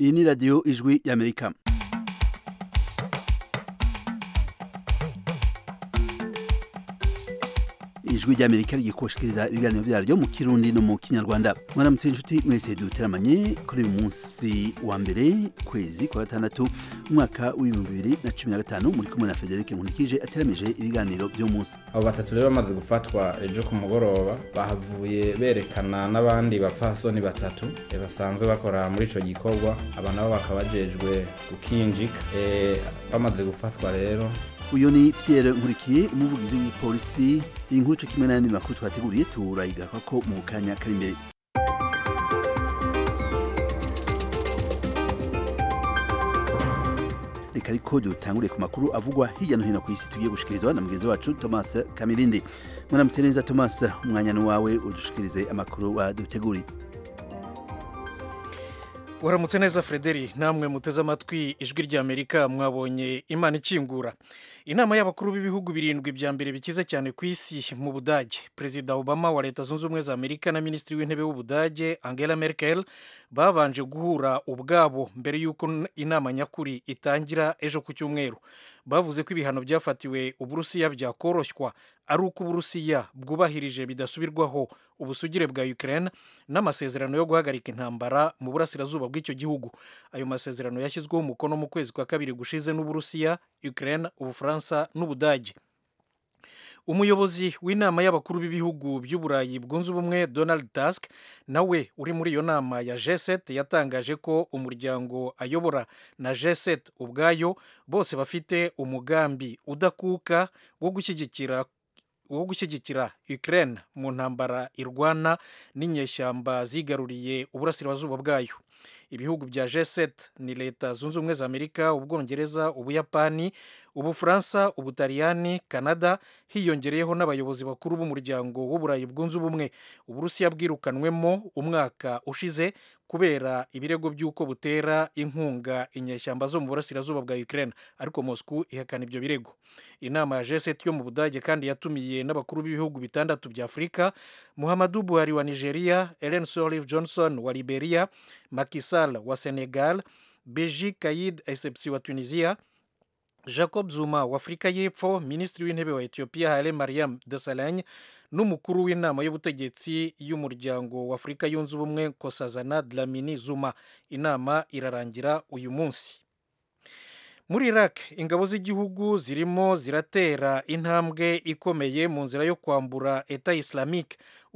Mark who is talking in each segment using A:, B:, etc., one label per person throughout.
A: iyi ni radiyo ijwi y'amerika ijwi ry'amerika rigiye kubashikiriza ibiganiro vyaryo mu kirundi no mu kinyarwanda mwaramutse inshuti mwese duteramanye kuri uyu munsi wa mbere kwezi kwa gatandatu umwaka w'ibihumbi bibiri na cumi na gatanu muri kumwe na federike nkunikije ateramije ibiganiro vy'umunsi
B: abo batatu rero bamaze gufatwa ejo ku mugoroba bahavuye berekana n'abandi bapfasoni batatu eh, basanzwe bakora muri ico gikorwa aba nabo bakaba bajejwe gukinjika Eh, bamaze gufatwa rero
A: uyu ni pierre nkurikiye umuvugizi w'ipolisi iyi nkuru co kimwe n'ayandi makuru twateguriye turayigaruka ko mu kanya kari imbere reka ariko dutangure ku makuru avugwa hirya no hino ku isi tugiye gushikirizwa na mugenzi wacu thomas kamirindi mwaramutse neza thomas umwanya ni wawe udushikirize amakuru waduteguriye
C: waramutse neza frederi namwe muteze amatwi ijwi ry'amerika mwabonye imana ikingura inama y'abakuru b'ibihugu birindwi bya mbere bikize cyane ku isi mu budage perezida obama wa leta zunze ubumwe za amerika na minisitiri w'intebe w'ubudage angela merkel babanje guhura ubwabo mbere y'uko inama nyakuri itangira ejo ku cyumweru bavuze ko ibihano byafatiwe uburusiya byakoroshywa ari uko uburusiya bwubahirije bidasubirwaho ubusugire bwa ukraine n'amasezerano yo guhagarika intambara mu burasirazuba bw'icyo gihugu ayo masezerano yashyizweho umukono mu kwezi kwa kabiri gushize n'uburusiya ukraine ubufaransa n'ubudage umuyobozi w'inama y'abakuru b'ibihugu by'uburayi bwunze ubumwe donald tusk nawe uri muri iyo nama ya g7 yatangaje ko umuryango ayobora na g7 ubwayo bose bafite umugambi udakuka wo gushyigikira wo gushyigikira Ukraine mu ntambara irwana n'inyeshyamba zigaruriye uburasirazuba bwayo ibihugu bya G7 ni leta zunze ubumwe za Amerika ubwongereza ubuyapani ubufaransa ubutaliyani canada hiyongereyeho n'abayobozi bakuru b'umuryango w'uburayi bwunze ubumwe uburusiya bwirukanwemo umwaka ushize kubera ibirego by'uko butera inkunga inyeshyamba zo mu burasirazuba bwa Ukraine ariko Moscow ihakana ibyo birego inama ya G7 yo mu Budage kandi yatumiye n'abakuru b'ibihugu bitandatu bya Afurika Muhammadu Buhari wa Nigeria Ellen Sirleaf Johnson wa Liberia Macky Sall wa Senegal Beji Caid Essebsi wa Tunisia Jacob Zuma wa Afurika y'Epfo Minisitiri w'Intebe wa Ethiopia Haile Mariam Desalegn n'umukuru w'inama y'ubutegetsi y'umuryango wa Afurika yunze ubumwe Nkosazana Dlamini Zuma inama irarangira uyu munsi muri Iraq ingabo z'igihugu zirimo ziratera intambwe ikomeye mu nzira yo kwambura Eta Islamique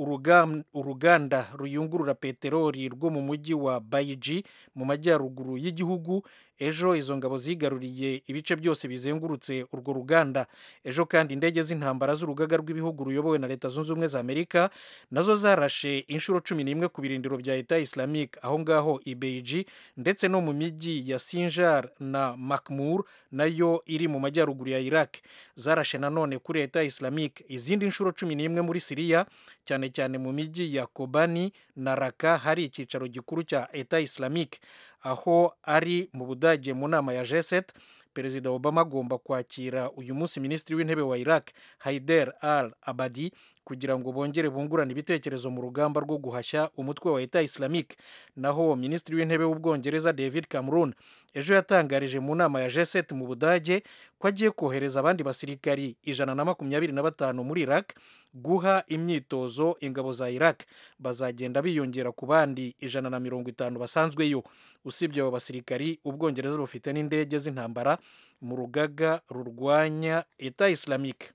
C: uruganda ruyungurura peteroli rwo mu mujyi wa Bayiji mu majyaruguru y'igihugu ejo izo ngabo zigaruriye ibice byose bizengurutse urwo ruganda ejo kandi indege z'intambara z'urugaga rw'ibihugu ruyobowe na leta zunze ubumwe za amerika nazo zarashe inshuro cumi n'imwe ku birindiro bya Eta Islamique aho ngaho i Beiji ndetse no mu mijyi ya Sinjar na Makmur nayo iri mu majyaruguru ya Iraq zarashe nanone kuri Eta Islamique izindi nshuro cumi n'imwe muri Siriya cyane cyane mu mijyi ya Kobani na Raka hari icyicaro gikuru cya Eta Islamique aho ari mu Budage mu nama ya G7 Perezida Obama agomba kwakira uyu munsi Minisitiri w'Intebe wa Iraq Haider al-Abadi kugira ngo bongere bungurane ibitekerezo mu rugamba rwo guhashya umutwe wa Eta Islamique naho Minisitiri w'Intebe w'Ubwongereza David Cameron ejo yatangarije mu nama ya G7 mu Budage ko agiye kohereza abandi basirikari ijana na makumyabiri na batanu muri Iraq guha imyitozo ingabo za Iraq bazagenda biyongera ku bandi ijana na mirongo itanu basanzweyo usibye abo basirikari ubwongereza bufite n'indege z'intambara mu rugaga rurwanya Eta Islamique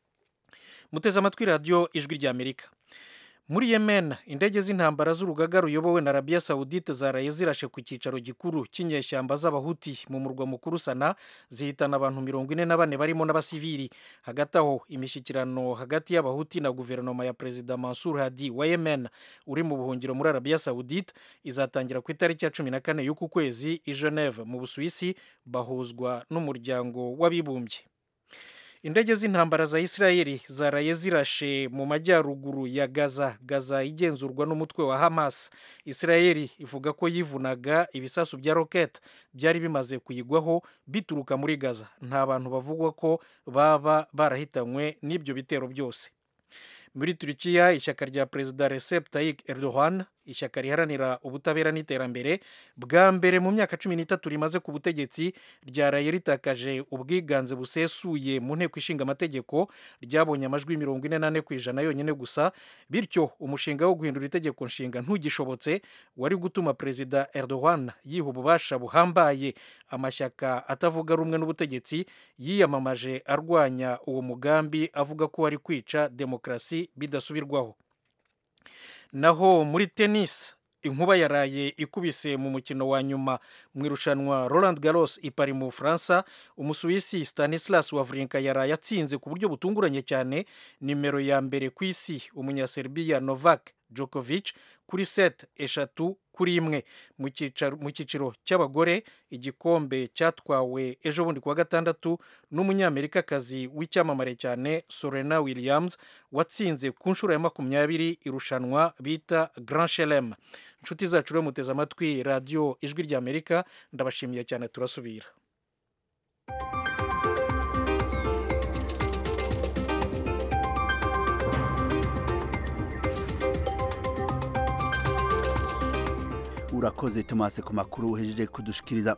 C: muteze amatwi radiyo ijwi ry'amerika muri yemen indege z'intambara z'urugaga ruyobowe na arabiya sawudite zaraye zirashe ku cyicaro gikuru cy'inyeshyamba z'abahuti mu murwa mukuru sana zihitana abantu mirongo ine na bane barimo n'abasivili hagati aho imishyikirano hagati y'abahuti na guverinoma ya perezida mansur hadi wa yemen uri mu buhungiro muri arabiya sawudite izatangira ku itariki ya cumi na kane y'uku kwezi i geneve mu busuwisi bahuzwa n'umuryango w'abibumbye indege z'intambara za isirayeli zaraye zirashe mu majyaruguru ya gaza gaza igenzurwa n'umutwe wa hamas isirayeli ivuga ko yivunaga ibisasu bya rokete byari bimaze kuyigwaho bituruka muri gaza nta bantu bavugwa ko baba barahitanywe n'ibyo bitero byose muri turikiya ishyaka rya perezida recep tayyip erdogan ishyaka riharanira ubutabera n'iterambere bwa mbere mu myaka cumi n'itatu rimaze ku butegetsi ryaraye ritakaje ubwiganze busesuye mu nteko ishinga amategeko ryabonye amajwi mirongo ine n'ane ku ijana yonyine gusa bityo umushinga wo guhindura itegeko nshinga ntugishobotse wari gutuma perezida erdogan yiha ububasha buhambaye amashyaka atavuga rumwe n'ubutegetsi yiyamamaje arwanya uwo mugambi avuga ko wari kwica demokarasi bidasubirwaho naho muri tennis inkuba yaraye ikubise mu mukino wa nyuma mu irushanwa Roland Garros i Paris mu Bufaransa umusuwisi Stanislas Wawrinka yaraye atsinze ku buryo butunguranye cyane nimero ya mbere ku isi umunyaserbiya Novak Djokovic kuri set eshatu kuri imwe mu cyiciro cy'abagore igikombe cyatwawe ejo bundi kuwa gatandatu n'umunyamerikakazi w'icyamamare cyane Serena Williams watsinze ku nshuro ya makumyabiri irushanwa bita Grand Chelem inshuti zacu rero muteze amatwi radiyo ijwi ry'amerika ndabashimiye cyane turasubira
A: urakoze tomase ku makuru uhejeje kudushikiriza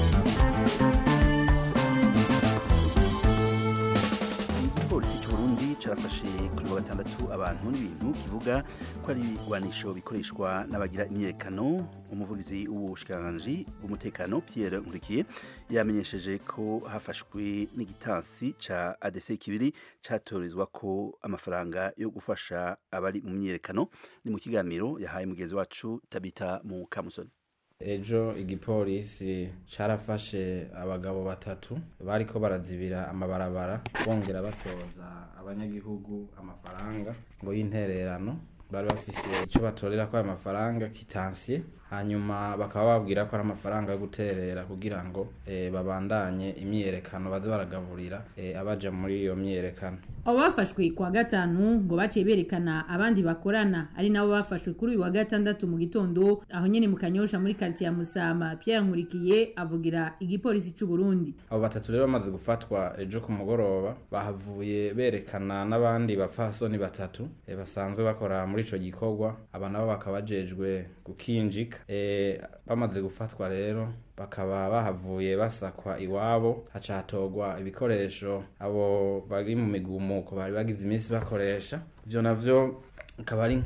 A: igipolisi cy'uburundi carafashe kuri wa gatandatu abantu n'ibintu kivuga ko ari ibigwanisho bikoreshwa n'abagira imyiyerekano umuvugizi w'ubushikiranganji bw'umutekano pierre nkurikiye yamenyesheje ko hafashwe n'igitansi ca adc kibiri catorezwa ko amafaranga yo gufasha abari mu myiyerekano ni mu kiganiro yahaye mugenzi wacu tabita mu kamusoni
B: ejo igipolisi carafashe abagabo batatu bariko barazibira amabarabara bongera batoza abanyagihugu amafaranga ngo y'intererano bari bafise ico batorera ko ayo mafaranga kitansiye hanyuma bakaba babwira ko ari amafaranga yo guterera kugira ngo e, babandanye imyiyerekano baze baragaburira e, abaja muri iyo myiyerekano
D: abo bafashwe kuwa gatanu ngo baciye berekana abandi bakorana ari nabo bafashwe kuri uyu wa gatandatu mu gitondo aho nyene mu kanyosha muri quartier ya Musama Pierre Nkurikiye avugira igipolisi c'u Burundi
B: abo batatu rero bamaze gufatwa ejo ku mugoroba bahavuye berekana n'abandi bapfasoni batatu e, basanzwe bakora muri ico gikorwa aba nabo bakaba bajejwe gukinjika e, bamaze gufatwa rero bakaba bahavuye basakwa iwabo haca hatogwa ibikoresho abo bari mu migumuko bari bagize iminsi bakoresha ivyo navyo akaba ari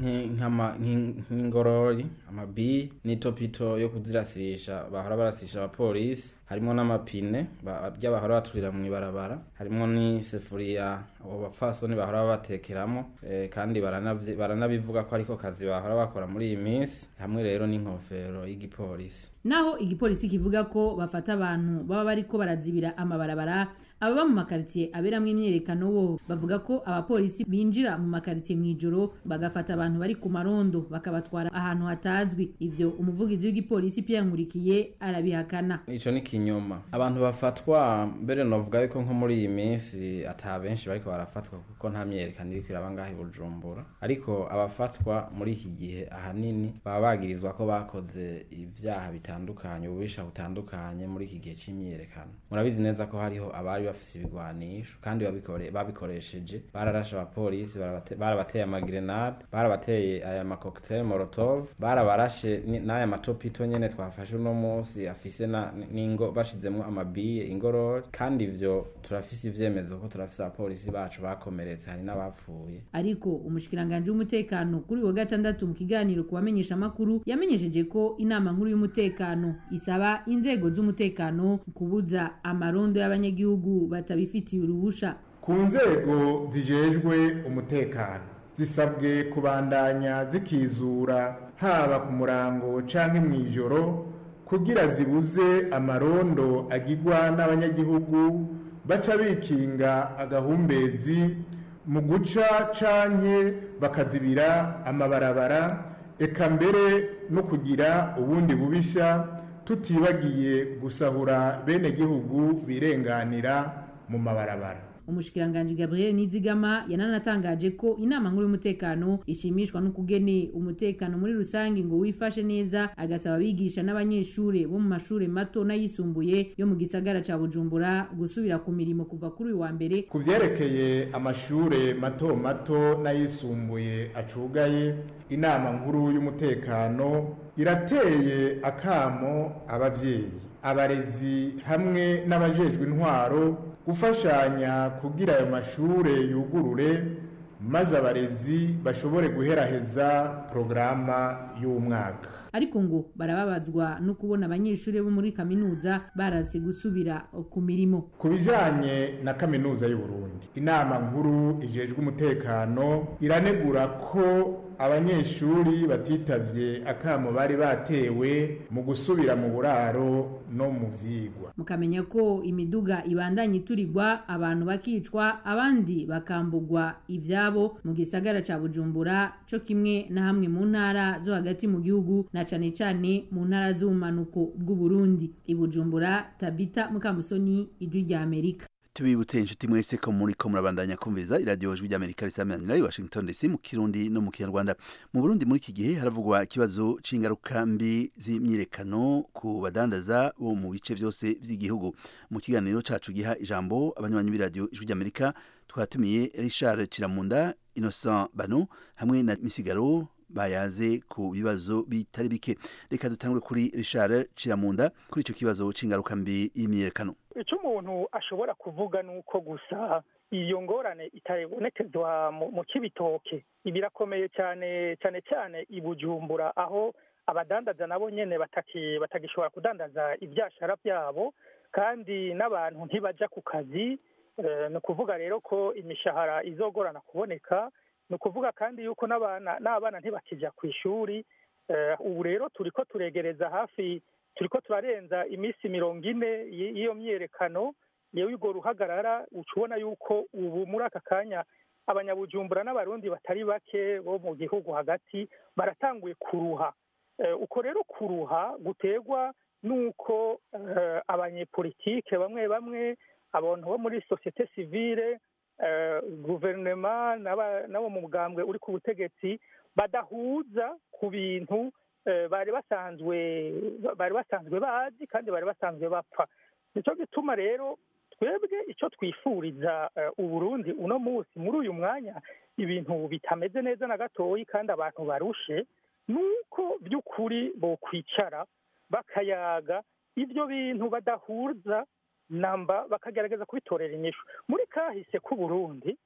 B: nk'ingorori amabiyi n'itopito yo kuzirasisha bahora barasisha abapolisi harimo n'amapine bya bahora baturira mu ibarabara harimo n'isefuriya abo bapfasoni bahora batekeramo e, kandi baranabivuga ko ariko kazi bahora bakora muri iyi minsi hamwe rero n'inkofero y'igipolisi
D: naho igipolisi kivuga ko bafata abantu baba bariko barazibira amabarabara ababa mu makaritsiye aberamwo imyerekano bo bavuga ko abapolisi binjira mu makaritsiye mw'ijoro bagafata abantu bari ku marondo bakabatwara ahantu hatazwi ivyo umuvugizi w'igipolisi Pierre Nkurikiye arabihakana
B: ico ni kinyoma abantu bafatwa mbere novuga yuko nko muri iyi minsi ata benshi bariko barafatwa kuko nta myerekano iriko iraba ngaho i Bujumbura ariko abafatwa muri iki gihe ahanini baba bagirizwa ko bakoze ivyaha bitandukanye ububisha butandukanye muri iki gihe c'imyerekano murabizi neza ko hariho abari bafise ibigwanisho kandi babikoresheje bararashe abapolisi barabateye amagrenade barabateye aya macocktail molotov barabarashe n'aya matopito nyene twafashe uno munsi afise n'ingo bashizemwo amabiye ingorori kandi ivyo turafise ivyemezo ko turafise abapolisi bacu bakomeretse hari n'abapfuye
D: ariko umushikiranganje w'umutekano kuri wa gatandatu mu kiganiro ku bamenyesha amakuru yamenyesheje ko inama nkuru y'umutekano isaba inzego z'umutekano kubuza amarondo y'abanyagihugu batabifitiye uruhusha
E: ku nzego zijejwe umutekano zisabwe kubandanya zikizura haba ku murango canke mw'ijoro kugira zibuze amarondo agirwa n'abanyagihugu baca bikinga agahumbezi mu guca canke bakazibira amabarabara eka mbere no kugira ubundi bubisha tutibagiye gusahura bene gihugu birenganira mu mabarabara
D: umushikiranganji gabriel nizigama yananatangaje ko inama nkuru y'umutekano ishimishwa n'ukugene umutekano muri rusange ngo wifashe neza agasaba abigisha n'abanyeshure bo mu mashure mato n'ayisumbuye yo mu gisagara ca bujumbura gusubira ku mirimo kuva kuri uyu wa mbere
E: ku vyerekeye amashure mato mato n'ayisumbuye acugaye inama nkuru y'umutekano irateye akamo abavyeyi abarezi hamwe n'abajejwe intwaro gufashanya kugira ayo mashure yugurure maze abarezi bashobore guheraheza porogaramu y'umwaka
D: ariko ngo barababazwa no kubona abanyeshuri bo muri kaminuza barase gusubira ku mirimo
E: ku bijanye na kaminuza y'u Burundi inama nkuru ijejwe umutekano iranegura ko abanyeshuri batitavye akamo bari batewe mu gusubira mu buraro no mu vyigwa
D: mukamenya ko imiduga ibandanya iturirwa abantu bakicwa abandi bakambugwa ivyabo mu gisagara ca bujumbura co kimwe na hamwe mu ntara zo hagati mu gihugu na cane cane mu ntara z'ubumanuko bw'uburundi ibujumbura tabita mukamusoni ijwi rya amerika
A: tubibutse inshuti mwese ko muri ko murabandanya kumviriza iradiyo jwi ry'amerika risamanira i washington dc mu kirundi no mu kinyarwanda mu burundi muri iki gihe haravugwa ikibazo c'ingaruka mbi z'imyirekano ku badandaza bo mu bice vyose vy'igihugu mu kiganiro cacu giha ijambo abanywanyi b'iradiyo ijwi ry'amerika twatumiye richard kiramunda innocent bano hamwe na misigaro bayaze ku bibazo bitari bike reka dutangure kuri richard kiramunda kuri ico kibazo c'ingaruka mbi y'imyirekano
F: icyo umuntu ashobora kuvuga ni uko gusa iyo ngorane itabonekezwa mu kibitoke birakomeye cyane cyane cyane i bujumbura aho abadandaza nabo nyine batagishobora kudandaza ibyashara byabo kandi n'abantu ntibajya ku kazi ni ukuvuga rero ko imishahara izogorana kuboneka ni ukuvuga kandi yuko n'abana ntibakijya ku ishuri ubu rero turi ko turegereza hafi turi ko turarenza iminsi mirongo ine y'iyo myiyerekano yewe urwo ruhagarara uca ubona yuko ubu muri aka kanya abanyabujumbura n'abarundi batari bake bo mu gihugu hagati baratanguye kuruha uko rero kuruha guterwa n'uko abanyepolitike bamwe bamwe abantu bo muri sosiyete sivile guverinoma n'abo mu mugambwe uri ku butegetsi badahuza ku bintu bari basanzwe bari basanzwe bazi kandi bari basanzwe bapfa nicyo gituma rero twebwe icyo twifuriza uburundi uno munsi muri uyu mwanya ibintu bitameze neza na gatoyi kandi abantu barushe ni uko by'ukuri bokwicara bakayaga ibyo bintu badahuza namba bakagerageza kubitorera inyishu muri kahise k'uburundi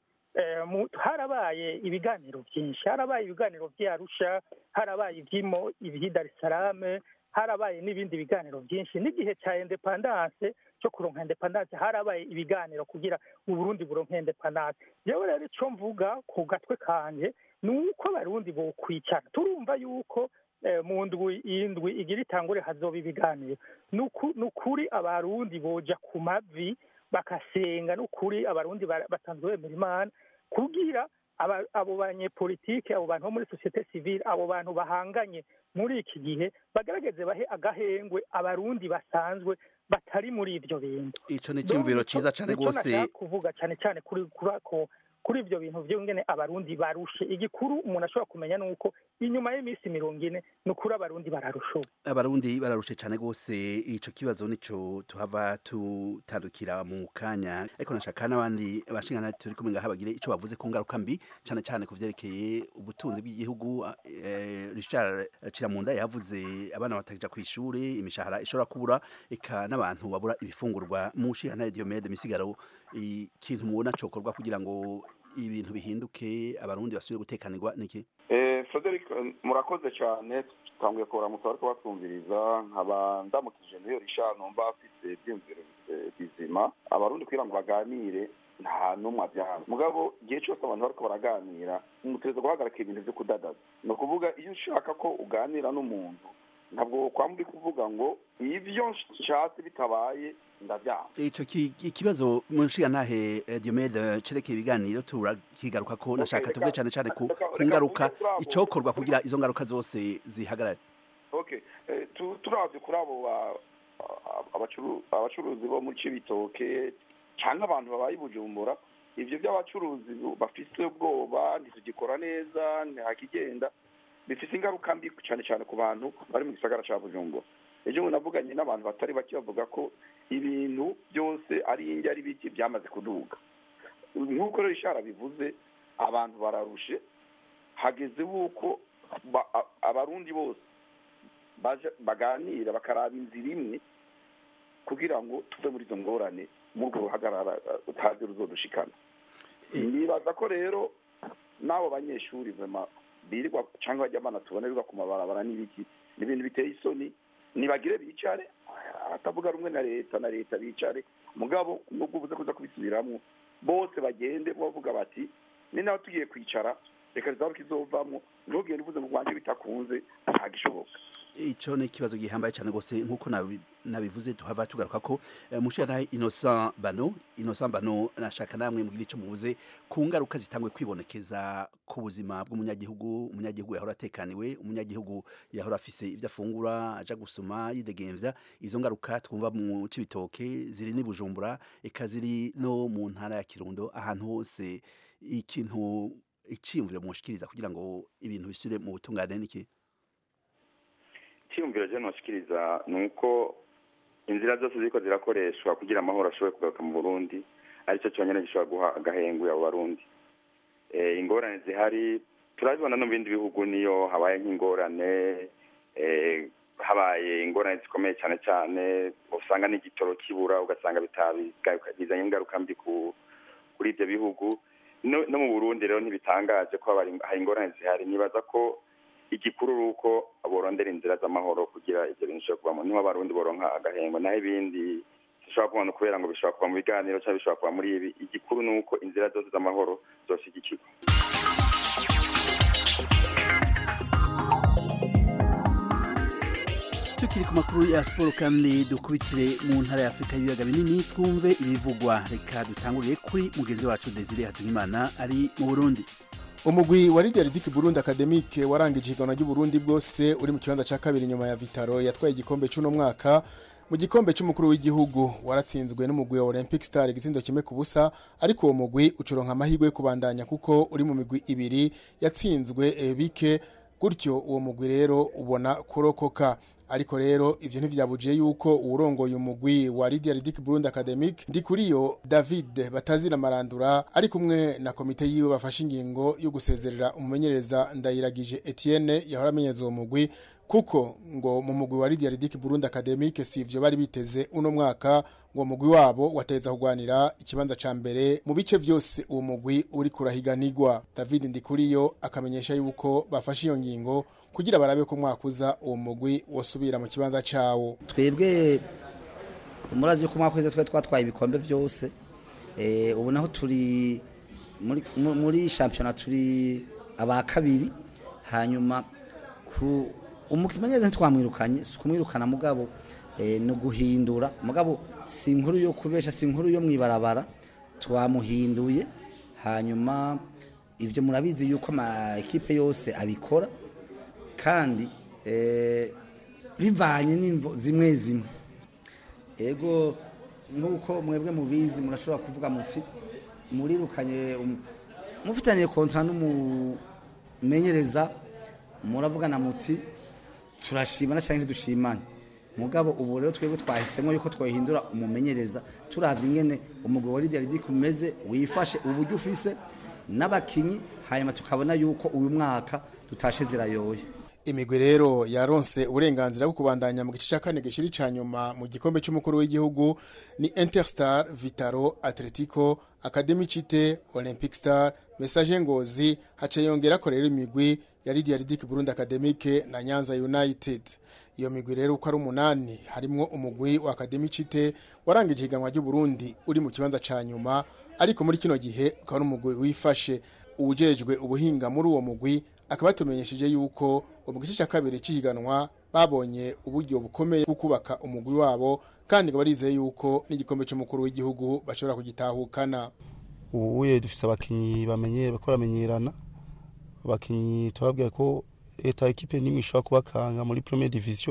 F: harabaye ibiganiro byinshi harabaye ibiganiro by'arusha harabaye iby'imo iby'i darisarame harabaye n'ibindi biganiro byinshi n'igihe cya indepandanse cyo kuronka indepandanse harabaye ibiganiro kugira uburundi buronke indepandanse yewe rero icyo mvuga ku gatwe kanjye ni uko abarundi bokwicara turumva yuko mu ndwi indwi igira itangure hazoba ibiganiro ni ukuri abarundi boja ku mavi bakasenga n'ukuri abarundi basanzwe bemera imana kugira abo banyepolitike abo bantu bo muri sosiyete sivile abo bantu bahanganye muri iki gihe bagaragaze bahe agahengwe abarundi basanzwe batari muri ibyo bintu
A: ico ni cyumviro ciza cane rwose
F: kuvuga cyane cyane kuri kuri ibyo bintu byongene abarundi barushe igikuru umuntu ashobora kumenya ni uko inyuma y'iminsi mirongo ine ni ukuri abarundi bararusha
A: abarundi bararushe cyane rwose ico kibazo nico tuhava tutandukira mu kanya ariko nashaka n'abandi bashingana turi kumwe ngaha bagire ico bavuze ku ngaruka mbi cyane cyane ku vyerekeye ubutunzi bw'igihugu Richard Kiramunda yavuze abana batakija ku ishuri imishahara ishobora kubura eka n'abantu babura ibifungurwa mu nshingano Diomede misigaro ikintu mubona cokorwa kugira ngo ibintu bihinduke abarundi basubire gutekanirwa niki
G: eh Frederic murakoze cyane tanguye kuramutsa ariko batwumviriza nkaba ndamukije niyo Richard numva afite byumviro bizima abarundi kugira ngo baganire nta n'umwe abyanga mugabo igihe cyose abantu bariko baraganira umutegereza guhagarika ibintu vyo kudadaza ni ukuvuga iyo ushaka ko uganira n'umuntu ntabwo kwamba uri kuvuga ngo ivyo nshatse bitabaye ndavyanga
A: ico ikibazo mu nshingantahe Diomede cerekeye ibiganiro turakigaruka ko nashaka tuvuge cane cane ku ngaruka icokorwa kugira izo ngaruka zose zihagarare
G: okay turavye kuri abo abacuruzi bo mu cibitoke canke abantu babaye i bujumbura ibyo by'abacuruzi bafite ubwoba ntitugikora neza ntihakigenda bifite ingaruka mbi cyane cyane ku bantu bari mu gisagara cya bujumbura ejo bundi navuganye n'abantu batari bake bavuga ko ibintu byose ari indya ari biki byamaze kuduga nk'uko rero ishara bivuze abantu bararushe hageze uko abarundi bose baganira bakaraba inzira imwe kugira ngo tuve muri izo ngorane muri urwo ruhagarara utazi ruzodushikana nibaza ko rero n'abo banyeshuri birirwa cyangwa bajya abana tubonerwa ku mabarabara n'ibiki ni ibintu biteye isoni ntibagire bicare abatavuga rumwe na leta na leta bicare mugabo nubwo ubuze kuza kubisubiramo bose bagende bavuga bati ni nawe tugiye kwicara reka rizaba kizovamo ntugende uvuze ngo rwanjye bitakunze ntabwo ishoboka
A: icyo ni ikibazo gihambaye cyane rwose nk'uko nabivuze tuhava tugaruka ko mushira innocent bano innocent bano nashaka namwe mugira icyo muvuze ku ngaruka zitangwe kwibonekeza ku buzima bw'umunyagihugu umunyagihugu yahora atekaniwe umunyagihugu yahora afise ibyo afungura aja gusoma yidegemvya izo ngaruka twumva mu cibitoke ziri ni bujumbura eka ziri no mu ntara ya kirundo ahantu hose ikintu iciyumviro mushikiriza kugira ngo ibintu bisubire mu butungane niki
H: icyiyumviro rero ntushikiriza ni uko inzira zose ziriko zirakoreshwa kugira amahoro ashobore kugaruka mu burundi aricyo cyonyine gishobora guha agahengu abo barundi ingorane zihari turabibona no mu bindi bihugu niyo habaye nk'ingorane habaye ingorane zikomeye cyane cyane usanga n'igitoro kibura ugasanga bizanye ingaruka mbi kuri ibyo bihugu no mu burundi rero ntibitangaje ko hari ingorane zihari nibaza ko igikuru ni uko borondera inzira z'amahoro kugira ibyo bintu bishobora kubamo niho abarundi boronka agahengo naho ibindi bishobora kubona kubera ngo bishobora kuva mu biganiro cyangwa bishobora kuva muri ibi igikuru ni uko inzira zose z'amahoro zoshyigikirwa
A: tukiri ku makuru ya siporo kandi dukubitire mu ntara ya afurika y'ibiyaga binini twumve ibivugwa reka dutangurire kuri mugenzi wacu desire hatungimana ari mu burundi
E: umugwi wa Lydia Ridic Burundi Academic warangije igana ry'Uburundi bwose uri mu kibanza ca kabiri nyuma ya Vitaro yatwaye igikombe cy'uno mwaka mu gikombe cy'umukuru w'igihugu waratsinzwe n'umugwi wa Olympic Star igitsindo kimwe ku busa ariko uwo mugwi ucuronka amahirwe yo kubandanya kuko uri mu migwi ibiri yatsinzwe e, bike gutyo uwo mugwi rero ubona kurokoka ariko rero ivyo ntivyabujiye yuko uwurongoye umugwi wa Lydia Ridic Burundi Academic ndi kuriyo David batazira marandura ari kumwe na komite yiwe bafashe ingingo yo gusezerera umumenyereza ndayiragije Etienne yahora amenyeza uwo mugwi kuko ngo mu mugwi wa Lydia Ridic Burundi Academic si ivyo bari biteze uno mwaka ngo mugwi wabo wateza kugwanira ikibanza ca mbere mu bice vyose uwo mugwi uri kurahiganirwa David Ndikuriyo akamenyesha yuko bafashe iyo ngingo kugira barabe ko mwakuza uwo mugwi wasubira mu kibanza cawo
I: twebwe umurazi yuko mwakuze twe twatwaye ibikombe byose eh ubu naho turi muri muri championnat turi aba kabiri hanyuma ku umukimenyeze ntitwamwirukanye si kumwirukana mugabo eh no guhindura mugabo si inkuru yo kubesha si inkuru yo mwibarabara twamuhinduye hanyuma ivyo murabizi yuko ama ekipe yose abikora kandi bivanye n'imvo zimwe zimwe ego nk'uko mwebwe mubizi murashobora kuvuga muti murirukanye mufitaniye kontra n'umumenyereza muravugana muti turashimana cyangwa ntidushimane mugabo ubu rero twebwe twahisemo yuko twahindura umumenyereza turavye ingene umugwi wa Lydia Ridic umeze wifashe uburyo ufise n'abakinyi hanyuma tukabona yuko uyu mwaka tutashe zirayoye
E: imigwi rero yaronse uburenganzira bwo kubandanya mu gice cya kane gishiri ca nyuma mu gikombe cy'umukuru w'igihugu ni Interstar Vitaro Atletico Academy Chite Olympic Star Message Ngozi hace yongera ko rero imigwi ya Lydia Ridic Burundi Academic na Nyanza United iyo migwi rero uko ari umunani harimwo umugwi wa Academy Chite warangije higanwa ry'u Burundi uri mu kibanza ca nyuma ariko muri kino gihe ukaba ari umugwi wifashe ujejwe ubuhinga muri uwo mugwi akaba yatumenyesheje yuko mu gice cya kabiri cy'ihiganwa babonye uburyo bukomeye bwo kubaka umugwi wabo kandi ngo barizeye yuko n'igikombe cy'umukuru w'igihugu bashobora kugitahukana
J: ubuye dufise abakinyi bamenyere bakora bamenyerana abakinyi tubabwira ko leta ekipe nimwe ishobora kubakanga muri premier division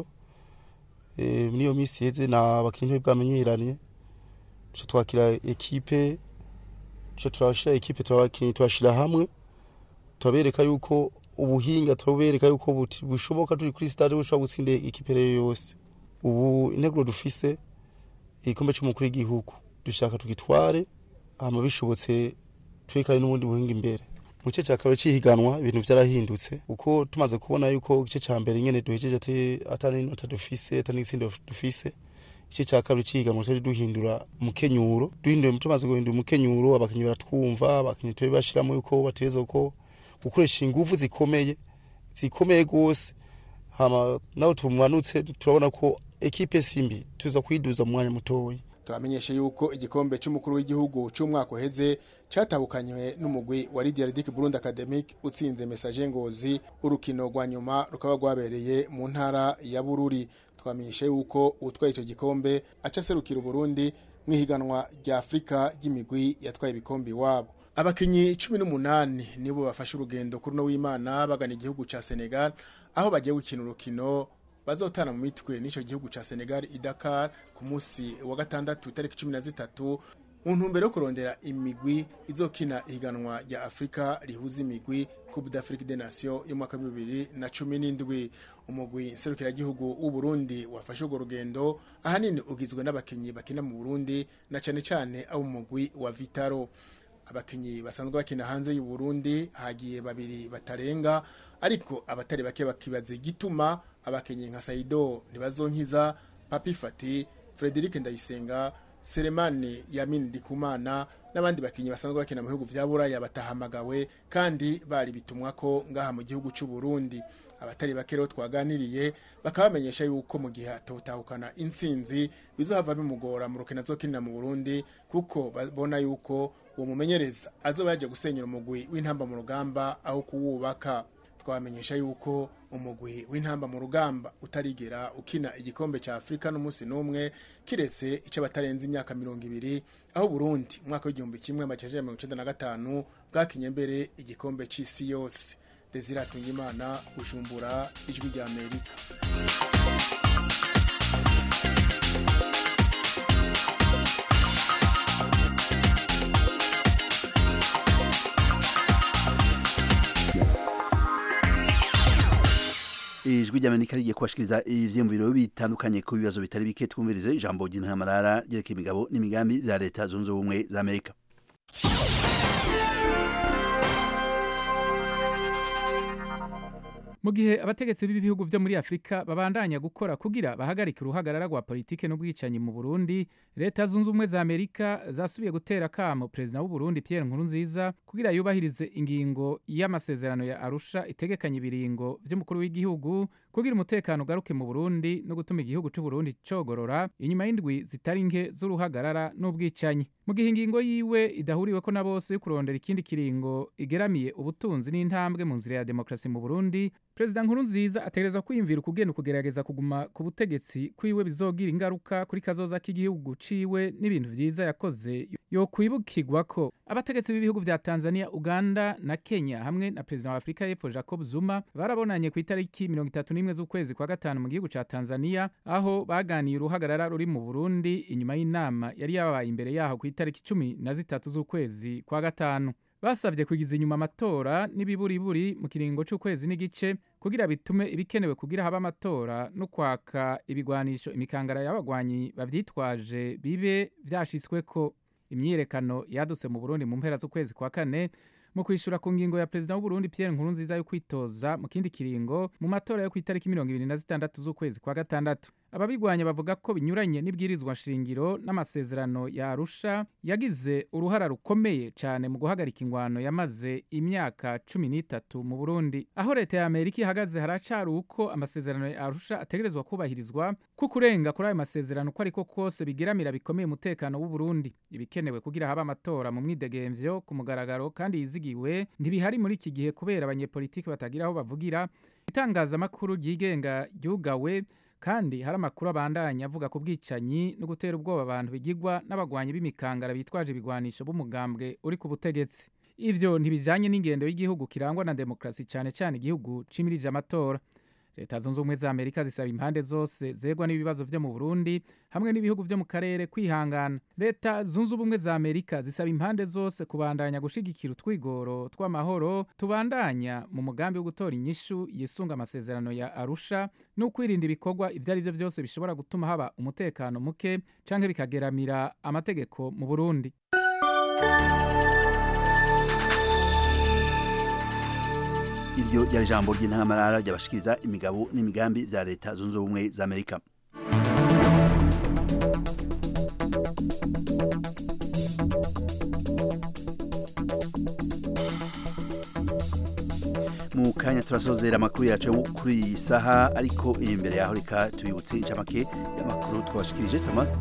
J: eh niyo misi yeze na abakinyi bwamenyeranye twakira ekipe tuca turashira ekipe turabakinyi tubashira hamwe turabereka yuko ubuhinga turabereka yuko buti- bushoboka turi kuri stade bushobora gutsinda ikipe rero yose ubu integuro dufise igikombe c'umukuru w'igihugu dushaka tugitware hama bishobotse twerekane n'ubundi buhinga imbere mu gice cya kabiri cy'ihiganwa ibintu byarahindutse kuko tumaze kubona yuko igice cya mbere nyene duhejeje ati- atari inota dufise atari n'igitsindo dufise igice cya kabiri cy'ihiganwa twaje duhindura umukenyuro duhinduye tumaze guhindura umukenyuro abakinnyi baratwumva abakinnyi tube bashiramo yuko bategerezwa ko gukoresha ingufu zikomeye zikomeye rwose hama nawe tumanutse turabona ko ekipe simbi tuza kwiduza mu mwanya mutoya
E: tubamenyeshe yuko igikombe cy'umukuru w'igihugu cy'umwaka uheze cyatabukanywe n'umugwi wa Lydia Ridic Burundi Academic utsinze message ngozi urukino rwa nyuma rukaba rwabereye mu ntara ya Bururi twamenyeshe yuko utwaye icyo gikombe aca serukira Burundi mu ihiganwa rya Afrika ry'imigwi yatwaye ibikombe iwabo abakinyi cumi n'umunani nibo bafashe urugendo kuri no w'imana bagana igihugu ca Senegal aho bagiye gukina urukino bazotana mu mitwe n'icyo gihugu ca Senegal i Dakar ku munsi wa gatandatu itariki cumi na zitatu mu ntumbero yo kurondera imigwi izokina ihiganwa rya Afrika rihuza imigwi Coupe d'Afrique des Nations y'umwaka wa bibiri na cumi n'indwi umugwi nserukiragihugu w'u Burundi wafashe urwo rugendo ahanini ugizwe n'abakinyi bakina mu Burundi na cane cane abo mu mugwi wa Vitaro abakinyi basanzwe bakina hanze y'u Burundi hagiye babiri batarenga ariko abatari bake bakibaza igituma abakinyi nka Saido ntibazonkiza Papi Fati Frederic Ndayisenga Selemani Yamin Dikumana n'abandi bakinyi basanzwe bakina mu bihugu vya Buraya batahamagawe kandi bari bitumwa ko ngaha mu gihugu cy'u Burundi abatari bake rero twaganiriye bakaba bamenyesha yuko mu gihe atotahukana intsinzi bizohava bimugora mu rukino azokinira mu Burundi kuko babona yuko uwo mumenyereza azoba yaje gusenyera umugwi w'intamba mu rugamba aho kuwubaka twamenyesha yuko umugwi w'intamba mu rugamba utarigera ukina igikombe cya Afrika n'umunsi n'umwe kiretse icyo batarenze imyaka mirongo ibiri aho Burundi umwaka w'igihumbi kimwe amajana mirongo icenda na gatanu bwakinye mbere igikombe c'isi yose Desire Atungimana Bujumbura ijwi rya Amerika
A: ijwi ry'amerika rigiye kubashikiriza ivyiyumviro bitandukanye ku bibazo bitari bike twumvirize ijambo ry'intamarara ryerekeye imigabo n'imigambi vya leta zunze ubumwe za amerika
K: mu gihe abategetsi b'ibihugu vyo muri afurika babandanya gukora kugira bahagarike uruhagarara rwa politike n'ubwicanyi mu burundi leta zunze ubumwe za amerika zasubiye gutera kamo perezida w'uburundi pierre nkurunziza kugira yubahirize ingingo y'amasezerano ya arusha itegekanya ibiringo vy'umukuru w'igihugu kugira umutekano ugaruke mu burundi no gutuma igihugu c'uburundi cogorora inyuma y'indwi zitari nke z'uruhagarara n'ubwicanyi mu gihe ingingo yiwe idahuriweko na bose yo kurondera ikindi kiringo igeramiye ubutunzi n'intambwe mu nzira ya demokarasi mu burundi perezida nkurunziza ategerezwa kwiyumvira ukugenda ukugerageza kuguma ku butegetsi kwiwe bizogira ingaruka kuri kazoza k'igihugu ciwe n'ibintu vyiza yakoze yokwibukirwa ko abategetsi b'ibihugu vya tanzania uganda na kenya hamwe na perezida wa afurika y'epfo jacob zuma barabonanye ku itariki mirongo itatu n'imwe z'ukwezi kwa gatanu mu gihugu ca tanzania aho baganiye uruhagarara ruri mu burundi inyuma y'inama yari yabaye imbere yaho ku itariki cumi na zitatu z'ukwezi kwa gatanu basabye kugiza inyuma amatora n'ibiburiburi mu kiringo c'ukwezi n'igice kugira bitume ibikenewe kugira haba amatora no kwaka ibigwanisho imikangara y'abagwanyi bavyitwaje bibe vyashitsweko imyiyerekano yadutse mu burundi mu mpera z'ukwezi kwa kane mu kwishura ku ngingo ya perezida w'uburundi pierre nkurunziza yo kwitoza mu kindi kiringo mu matora yo ku itariki mirongo ibiri na zitandatu z'ukwezi kwa gatandatu ababigwanya bavuga ko binyuranye n'ibwirizwa nshingiro n'amasezerano ya arusha yagize uruhara rukomeye cyane mu guhagarika ingwano yamaze imyaka cumi n'itatu mu burundi aho leta ya amerika ihagaze haracari uko amasezerano ya arusha ategerezwa kubahirizwa ko kurenga kuri ayo masezerano uko ariko kose bigeramira bikomeye umutekano w'uburundi ibikenewe kugira habe amatora mu mwidegemvyo ku mugaragaro kandi yizigiwe ntibihari muri iki gihe kubera abanyepolitiki batagira aho bavugira itangazamakuru ryigenga ryugawe kandi hari amakuru abandanya avuga ku bwicanyi no gutera ubwoba abantu bigigwa n'abagwanyi b'imikangara bitwaje ibigwanisho b'umugambwe uri ku butegetsi ivyo ntibijanye n'ingendo y'igihugu kirangwa na demokarasi cyane cyane igihugu cimirije amatora leta zunze ubumwe za amerika zisaba impande zose zegwa n'ibibazo vyo mu burundi hamwe n'ibihugu vyo mu karere kwihangana leta zunze ubumwe za amerika zisaba impande zose kubandanya gushigikira utwigoro tw'amahoro tubandanya mu mugambi wo gutora inyishu yisunga amasezerano ya arusha no kwirinda ibikorwa ivyo ari vyo vyose bishobora gutuma haba umutekano muke canke bikageramira amategeko mu burundi
A: iryo ryari ijambo ry'intamarara ryabashikiriza imigabo n'imigambi vya leta zunze ubumwe za amerika mu kanya turasozera amakuru yacu yo kuri iyi saha ariko imbere yaho reka tubibutse incamake y'amakuru twabashikirije thomas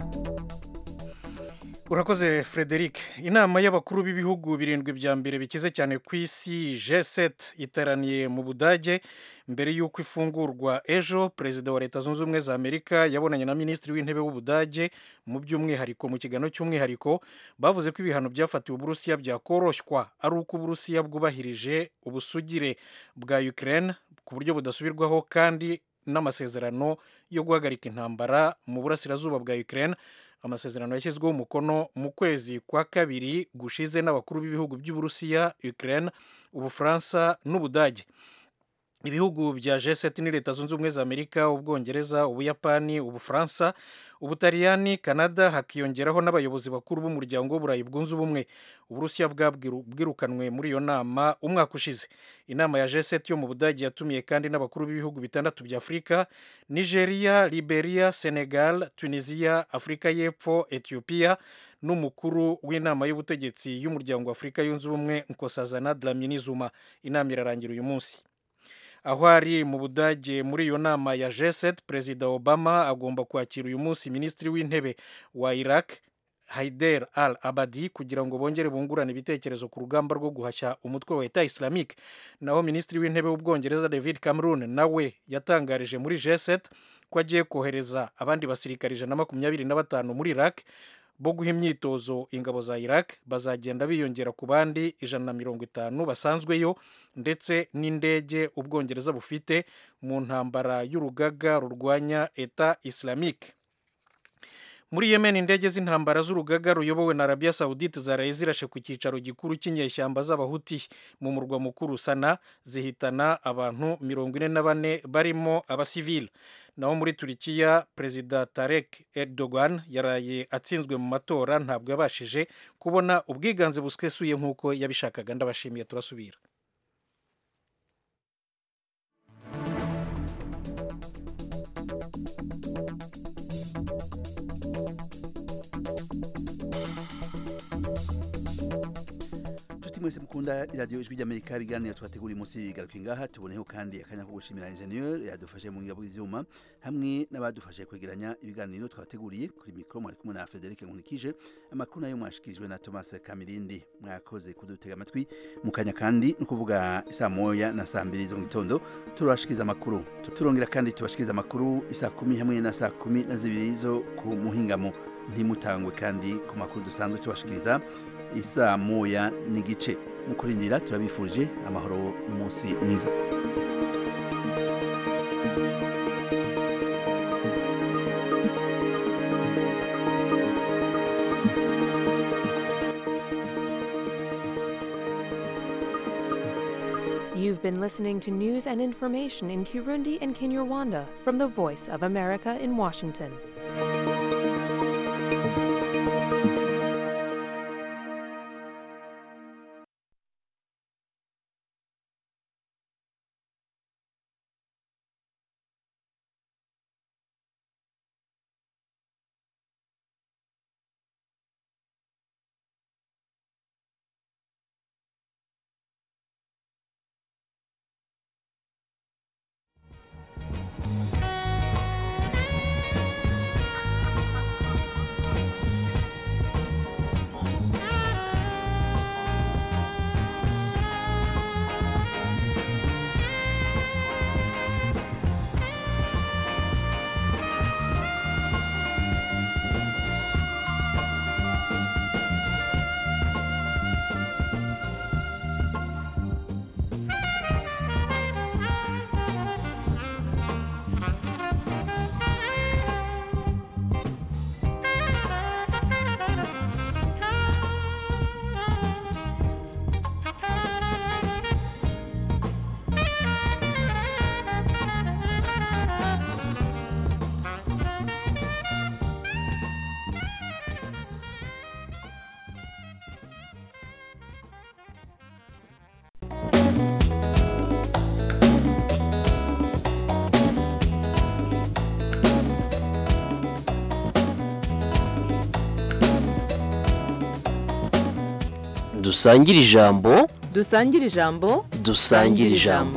C: urakoze frederic inama y'abakuru b'ibihugu birindwi bya mbere bikize cyane ku isi g7 iteraniye mu budage mbere y'uko ifungurwa ejo perezida wa leta zunze ubumwe za amerika yabonanye na minisitiri w'intebe w'ubudage mu by'umwihariko mu kiganiro cy'umwihariko bavuze ko ibihano byafatiwe uburusiya byakoroshywa ari uko uburusiya bwubahirije ubusugire bwa ukraine ku buryo budasubirwaho kandi n'amasezerano yo guhagarika intambara mu burasirazuba bwa ukraine amasezerano yashyizweho umukono mu kwezi kwa kabiri gushize n'abakuru b'ibihugu by'uburusiya ukraine ubufaransa n'ubudage ibihugu bya g7 ni leta zunze ubumwe za amerika ubwongereza ubuyapani ubufaransa ubutaliyani canada hakiyongeraho n'abayobozi bakuru b'umuryango w'uburayi bwunze ubumwe uburusiya bwirukanwe muri iyo nama umwaka ushize inama ya g7 yo mu budage yatumiye kandi n'abakuru b'ibihugu bitandatu bya afurika nigeria liberia senegal tunisia afurika y'epfo ethiopia n'umukuru w'inama y'ubutegetsi y'umuryango wa afurika yunze ubumwe nkosazana dlamini zuma inama irarangira uyu munsi aho ari mu budage muri iyo nama ya g7 perezida obama agomba kwakira uyu munsi minisitiri w'intebe wa iraq haider al abadi kugira ngo bongere bungurane ibitekerezo ku rugamba rwo guhashya umutwe wa eta islamique naho minisitiri w'intebe w'ubwongereza david cameron nawe yatangarije muri g7 ko agiye kohereza abandi basirikari ijana na makumyabiri na batanu muri iraq bo guha imyitozo ingabo za iraq bazagenda biyongera ku bandi ijana na mirongo itanu basanzweyo ndetse n'indege ubwongereza bufite mu ntambara y'urugaga rurwanya eta islamique muri yemen indege z'intambara z'urugaga ruyobowe na arabia saudite zaraye zirashe ku cyicaro gikuru cy'inyeshyamba z'abahuti mu murwa mukuru sana zihitana abantu mirongo ine na bane barimo abasivile naho muri turikiya perezida tarek erdogan yaraye atsinzwe mu matora ntabwo yabashije kubona ubwiganze busesuye nk'uko yabishakaga ndabashimiye turasubira
A: mwese mukunda iradiyo ijwi ry'amerika ibiganiro twateguriye munsi bigaruka ngaha tuboneho kandi akanya ko gushimira injeniyeri yadufashe mu ngabo z'ibyuma hamwe n'abadufashe kwegeranya ibiganiro twateguriye kuri mikoro mwari kumwe na frederic nkunikije amakuru nayo mwashikirijwe na thomas kamirindi mwakoze kudutega amatwi mu kanya kandi ni ukuvuga isaa moya na saa mbiri zo mu gitondo turabashikiriza amakuru turongera kandi tubashikiriza amakuru isaa kumi hamwe na saa kumi na zibiri zo ku muhingamo ntimutangwe kandi ku makuru dusanzwe tubashikiriza isaa moya n'igice mu kurindira turabifurije amahoro n'umunsi mwiza
L: You've been listening to news and information in Kirundi and Kinyarwanda from the Voice of America in Washington.
M: dusangire ijambo
N: dusangire ijambo
M: dusangire ijambo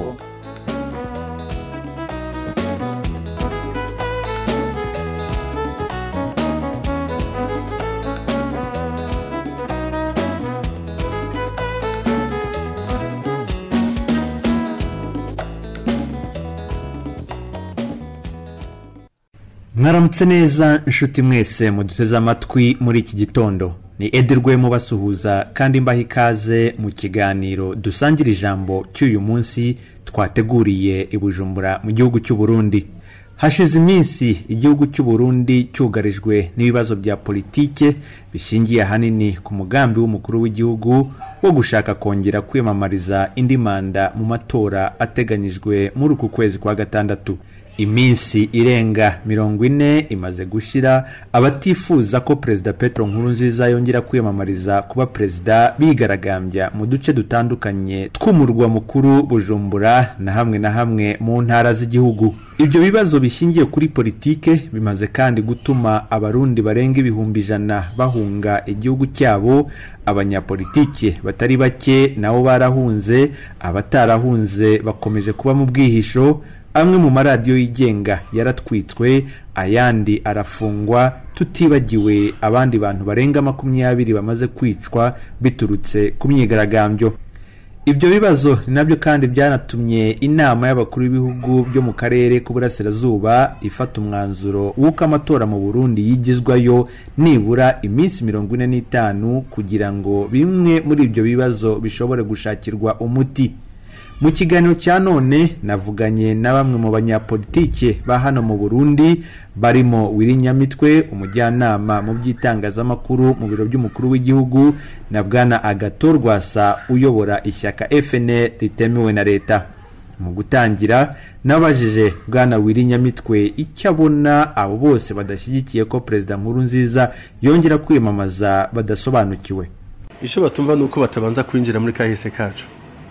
O: mwaramutse neza inshuti mwese muduteze amatwi muri iki gitondo ni edi mubasuhuza kandi mbaha ikaze mu kiganiro dusangira ijambo cy'uyu munsi twateguriye i bujumbura mu gihugu cy'u Burundi hashize iminsi igihugu cy'u Burundi cyugarijwe n'ibibazo bya politike bishingiye ahanini ku mugambi w'umukuru w'igihugu wo gushaka kongera kwiyamamariza indi manda mu matora ateganyijwe muri uku kwezi kwa gatandatu iminsi irenga mirongo ine imaze gushira abatifuza ko perezida petero nkurunziza yongera kwiyamamariza kuba perezida bigaragambya mu duce dutandukanye tw'umurwa mukuru bujumbura na hamwe na hamwe mu ntara z'igihugu ibyo bibazo bishingiye kuri politike bimaze kandi gutuma abarundi barenga ibihumbi ijana bahunga igihugu cyabo abanyapolitike batari bake nabo barahunze abatarahunze bakomeje kuba mu bwihisho amwe mu maradiyo yigenga yaratwitswe ayandi arafungwa tutibagiwe abandi bantu barenga makumyabiri bamaze kwicwa biturutse ku myigaragambyo ibyo bibazo ni nabyo kandi byanatumye inama y'abakuru b'ibihugu byo mu karere k'uburasirazuba ifata umwanzuro w'uko amatora mu burundi yigizwayo nibura iminsi mirongo ine n'itanu kugira ngo bimwe muri ibyo bibazo bishobore gushakirwa umuti mu kiganiro cya none navuganye na bamwe mu banyapolitike ba hano mu burundi barimo wirinyamitwe umujyanama mu by'itangazamakuru mu biro by'umukuru w'igihugu na bwana agato rwasa uyobora ishyaka fnl ritemewe na leta mu gutangira nabajije bwana wirinyamitwe icyo abona abo bose badashyigikiye ko perezida nkuru nziza yongera kwiyamamaza badasobanukiwe
P: icyo batumva ni uko batabanza kwinjira muri kahise kacu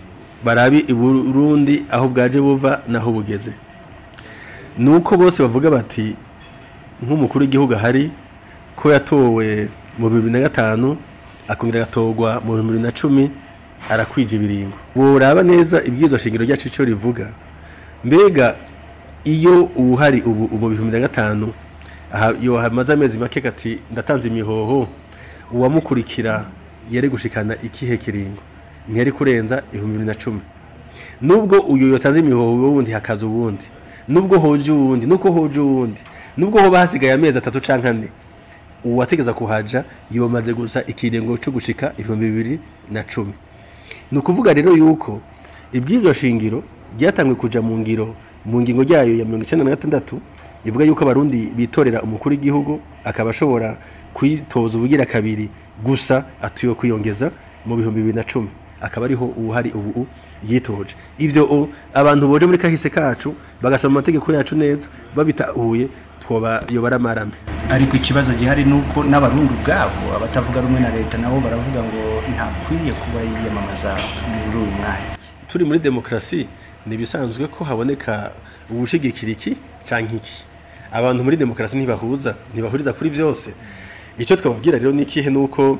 P: barabi i burundi aho bwaje buva naho bugeze ni uko bose bavuga bati nk'umukuru w'igihugu ahari ko yatowe mu bibiri na gatanu akongera agatorwa mu bibiri na cumi arakwije ibiringo buraba neza ibyizo shingiro ryacu icyo rivuga mbega iyo uwuhari ubu mu bihumbi na gatanu iyo hamaze amezi make kati ndatanze imihoho uwamukurikira yari gushikana ikihe kiringo ntiyari kurenza ibihumbi bibiri na cumi nubwo uyu yatanze imihoho wundi hakaza uwundi nubwo hoje uwundi nuko hoje uwundi nubwo hoba hasigaye amezi atatu canke ane uwategeza kuhaja yomaze gusa ikirengo cyo gushika ibihumbi bibiri na cumi ni ukuvuga rero yuko iby'izo shingiro ryatangwe kuja mu ngiro mu ngingo ryayo ya mirongo icyenda na gatandatu ivuga yuko abarundi bitorera umukuru w'igihugu akaba ashobora kwitoza ubugira kabiri gusa atuye kwiyongeza mu bihumbi bibiri na cumi akaba ariho ubuhari ubu yitoje ibyo abantu boje muri kahise kacu bagasoma amategeko yacu neza babitahuye twobayobora amarame
Q: ariko ikibazo gihari ni uko n'abarundi ubwabo abatavuga rumwe na leta nabo baravuga ngo ntakwiriye kuba yiyamamaza muri uyu mwanya
P: turi muri demokarasi ni ibisanzwe ko haboneka ubushigikira iki cyangwa iki abantu muri demokarasi ntibahuza ntibahuriza kuri byose icyo twababwira rero ni ikihe ni uko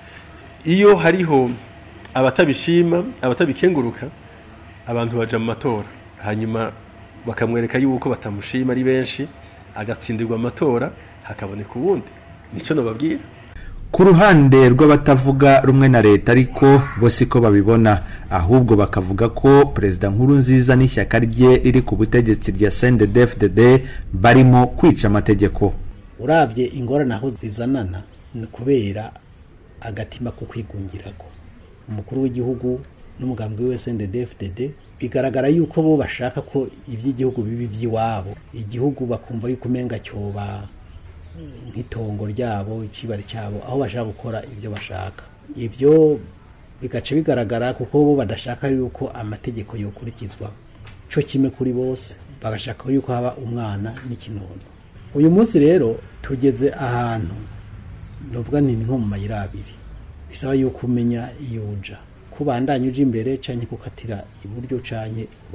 P: iyo hariho abatabishima abatabikenguruka abantu baja mu matora hanyuma bakamwereka yuko batamushima ari benshi agatsindirwa amatora hakaboneka ubundi nicyo nababwira
O: ku ruhande rw'abatavuga rumwe na leta ariko bo siko babibona ahubwo bakavuga ko perezida nkuru nziza n'ishyaka rye riri ku butegetsi rya CNDD-FDD barimo kwica amategeko
R: urabye ingorane aho zizanana ni kubera agatima ko kwigungirako umukuru w'igihugu n'umugambi we SNDD-FDD bigaragara yuko bo bashaka ko iby'igihugu bibi by'iwabo igihugu bakumva yuko umenga cyoba nk'itongo ryabo ikibari cyabo aho bashaka gukora ibyo bashaka ibyo bigaca bigaragara kuko bo badashaka yuko amategeko yokurikizwa cyo kimwe kuri bose bagashaka yuko haba umwana n'ikinono uyu munsi rero tugeze ahantu navuga ni nko mu mayira abiri bisaba yuko umenya iyo uja kubandanya uje imbere canke kukatira iburyo canke ibubafu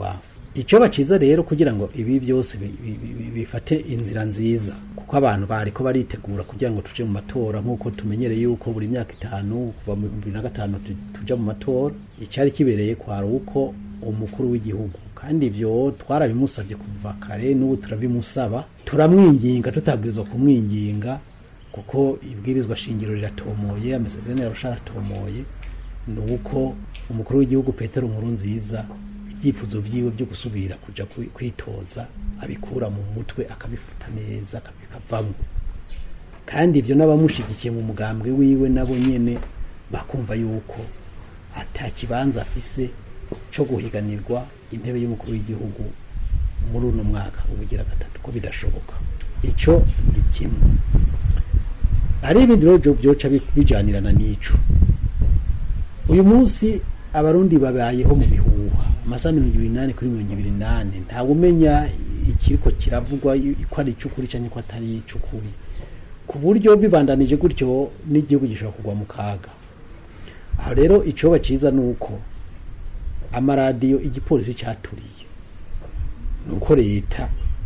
R: icyo baciza rero kugira ngo ibi byose bi- bi- bi- bifate inzira nziza kuko abantu bari ko baritegura kugira ngo tuje mu matora nk'uko tumenyereye yuko buri myaka itanu kuva mu bibiri na gatanu tu- tuja mu matora icyari kibereye kwari uko umukuru w'igihugu kandi ibyo twarabimusabye kuva kare n'ubu turabimusaba turamwinginga tutabwirizwa kumwinginga kuko ibwirizwa shingiro riratomoye amasezerano yarusha aratomoye ni uko umukuru w'igihugu petero nkuru nziza ibyifuzo byiwe byo gusubira kuja kwi- kwitoza abikura mu mutwe akabifuta neza akabikavamo kandi ibyo n'abamushigikiye mu mugambwe wiwe nabo nyene bakumva yuko ata kibanza afise cyo guhiganirwa intebe y'umukuru w'igihugu muri uno mwaka ubugira gatatu ko bidashoboka icyo ni kimwe hari ibindi rero byo- byoca bi- bijanirana n'ico uyu munsi abarundi babayeho mu bihuha amasaha mirongo ibiri n'ane kuri mirongo ibiri n'ane ntawe umenya ikiriko kiravugwa yu- ko ari icy'ukuri cyangwa ko atari icy'ukuri ku buryo bibandanije gutyo n'igihugu gishobora kugwa mu kaga aho rero icyoba cyiza ni uko amaradiyo igipolisi cyaturiye ni uko leta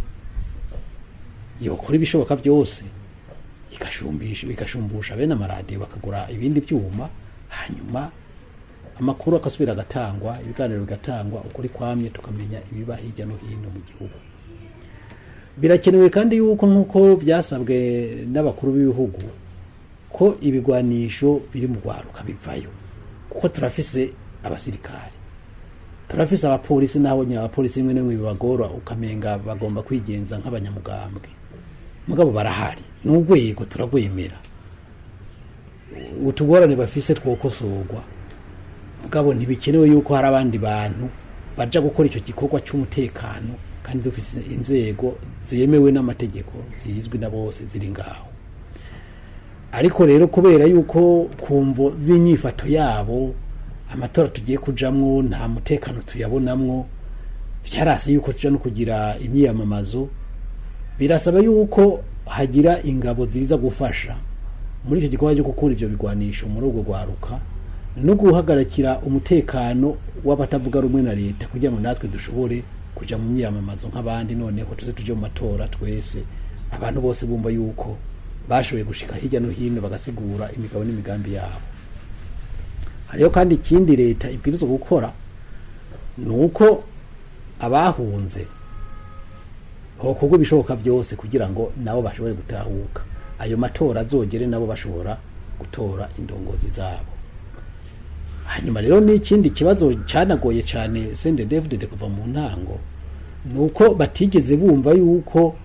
R: yokora ibishoboka byose igashumbisha bigashumbusha bene amaradiyo bakagura ibindi byuma hanyuma amakuru agasubira agatangwa ibiganiro bigatangwa ukuri kwamye tukamenya ibiba hirya no hino mu gihugu birakenewe kandi yuko nk'uko byasabwe n'abakuru b'ibihugu ko ibigwanisho biri mu rwaruka bivayo kuko turafise abasirikare turafise abapolisi naho nyine abapolisi rimwe na rimwe bibagora ukamenga bagomba kwigenza nk'abanyamugambwe mugabo barahari ni urwego turagwemera utugorane bafise twokosorwa mugabo ntibikenewe yuko hari abandi bantu baja gukora icyo gikorwa cy'umutekano kandi dufise inzego zemewe n'amategeko zizwi na bose ziri ngaho ariko rero kubera yuko kumvo z'inyifato yabo amatora tugiye kujamwo nta mutekano tuyabonamwo byarase yuko tuja no kugira imyiyamamazo birasaba yuko hagira ingabo ziza gufasha muri icyo gikorwa cyo gukura ivyo bigwanisho muri ubwo rwaruka no guhagarikira umutekano w'abatavuga rumwe na leta kugira ngo natwe dushobore kuja mu myiyamamazo nk'abandi noneho tuze tuje mu matora twese abantu bose bumva yuko bashoboye gushika hirya no hino bagasigura imigabo n'imigambi yabo hariho kandi ikindi leta ibwirizwa gukora ni uko abahunze hokorwa ibishoboka byose kugira ngo nabo bashobore gutahuka ayo matora azogere nabo bashobora gutora indongozi zabo hanyuma rero n'ikindi kibazo cyanagoye cyane sende david kuva mu ntango ni uko batigeze bumva yuko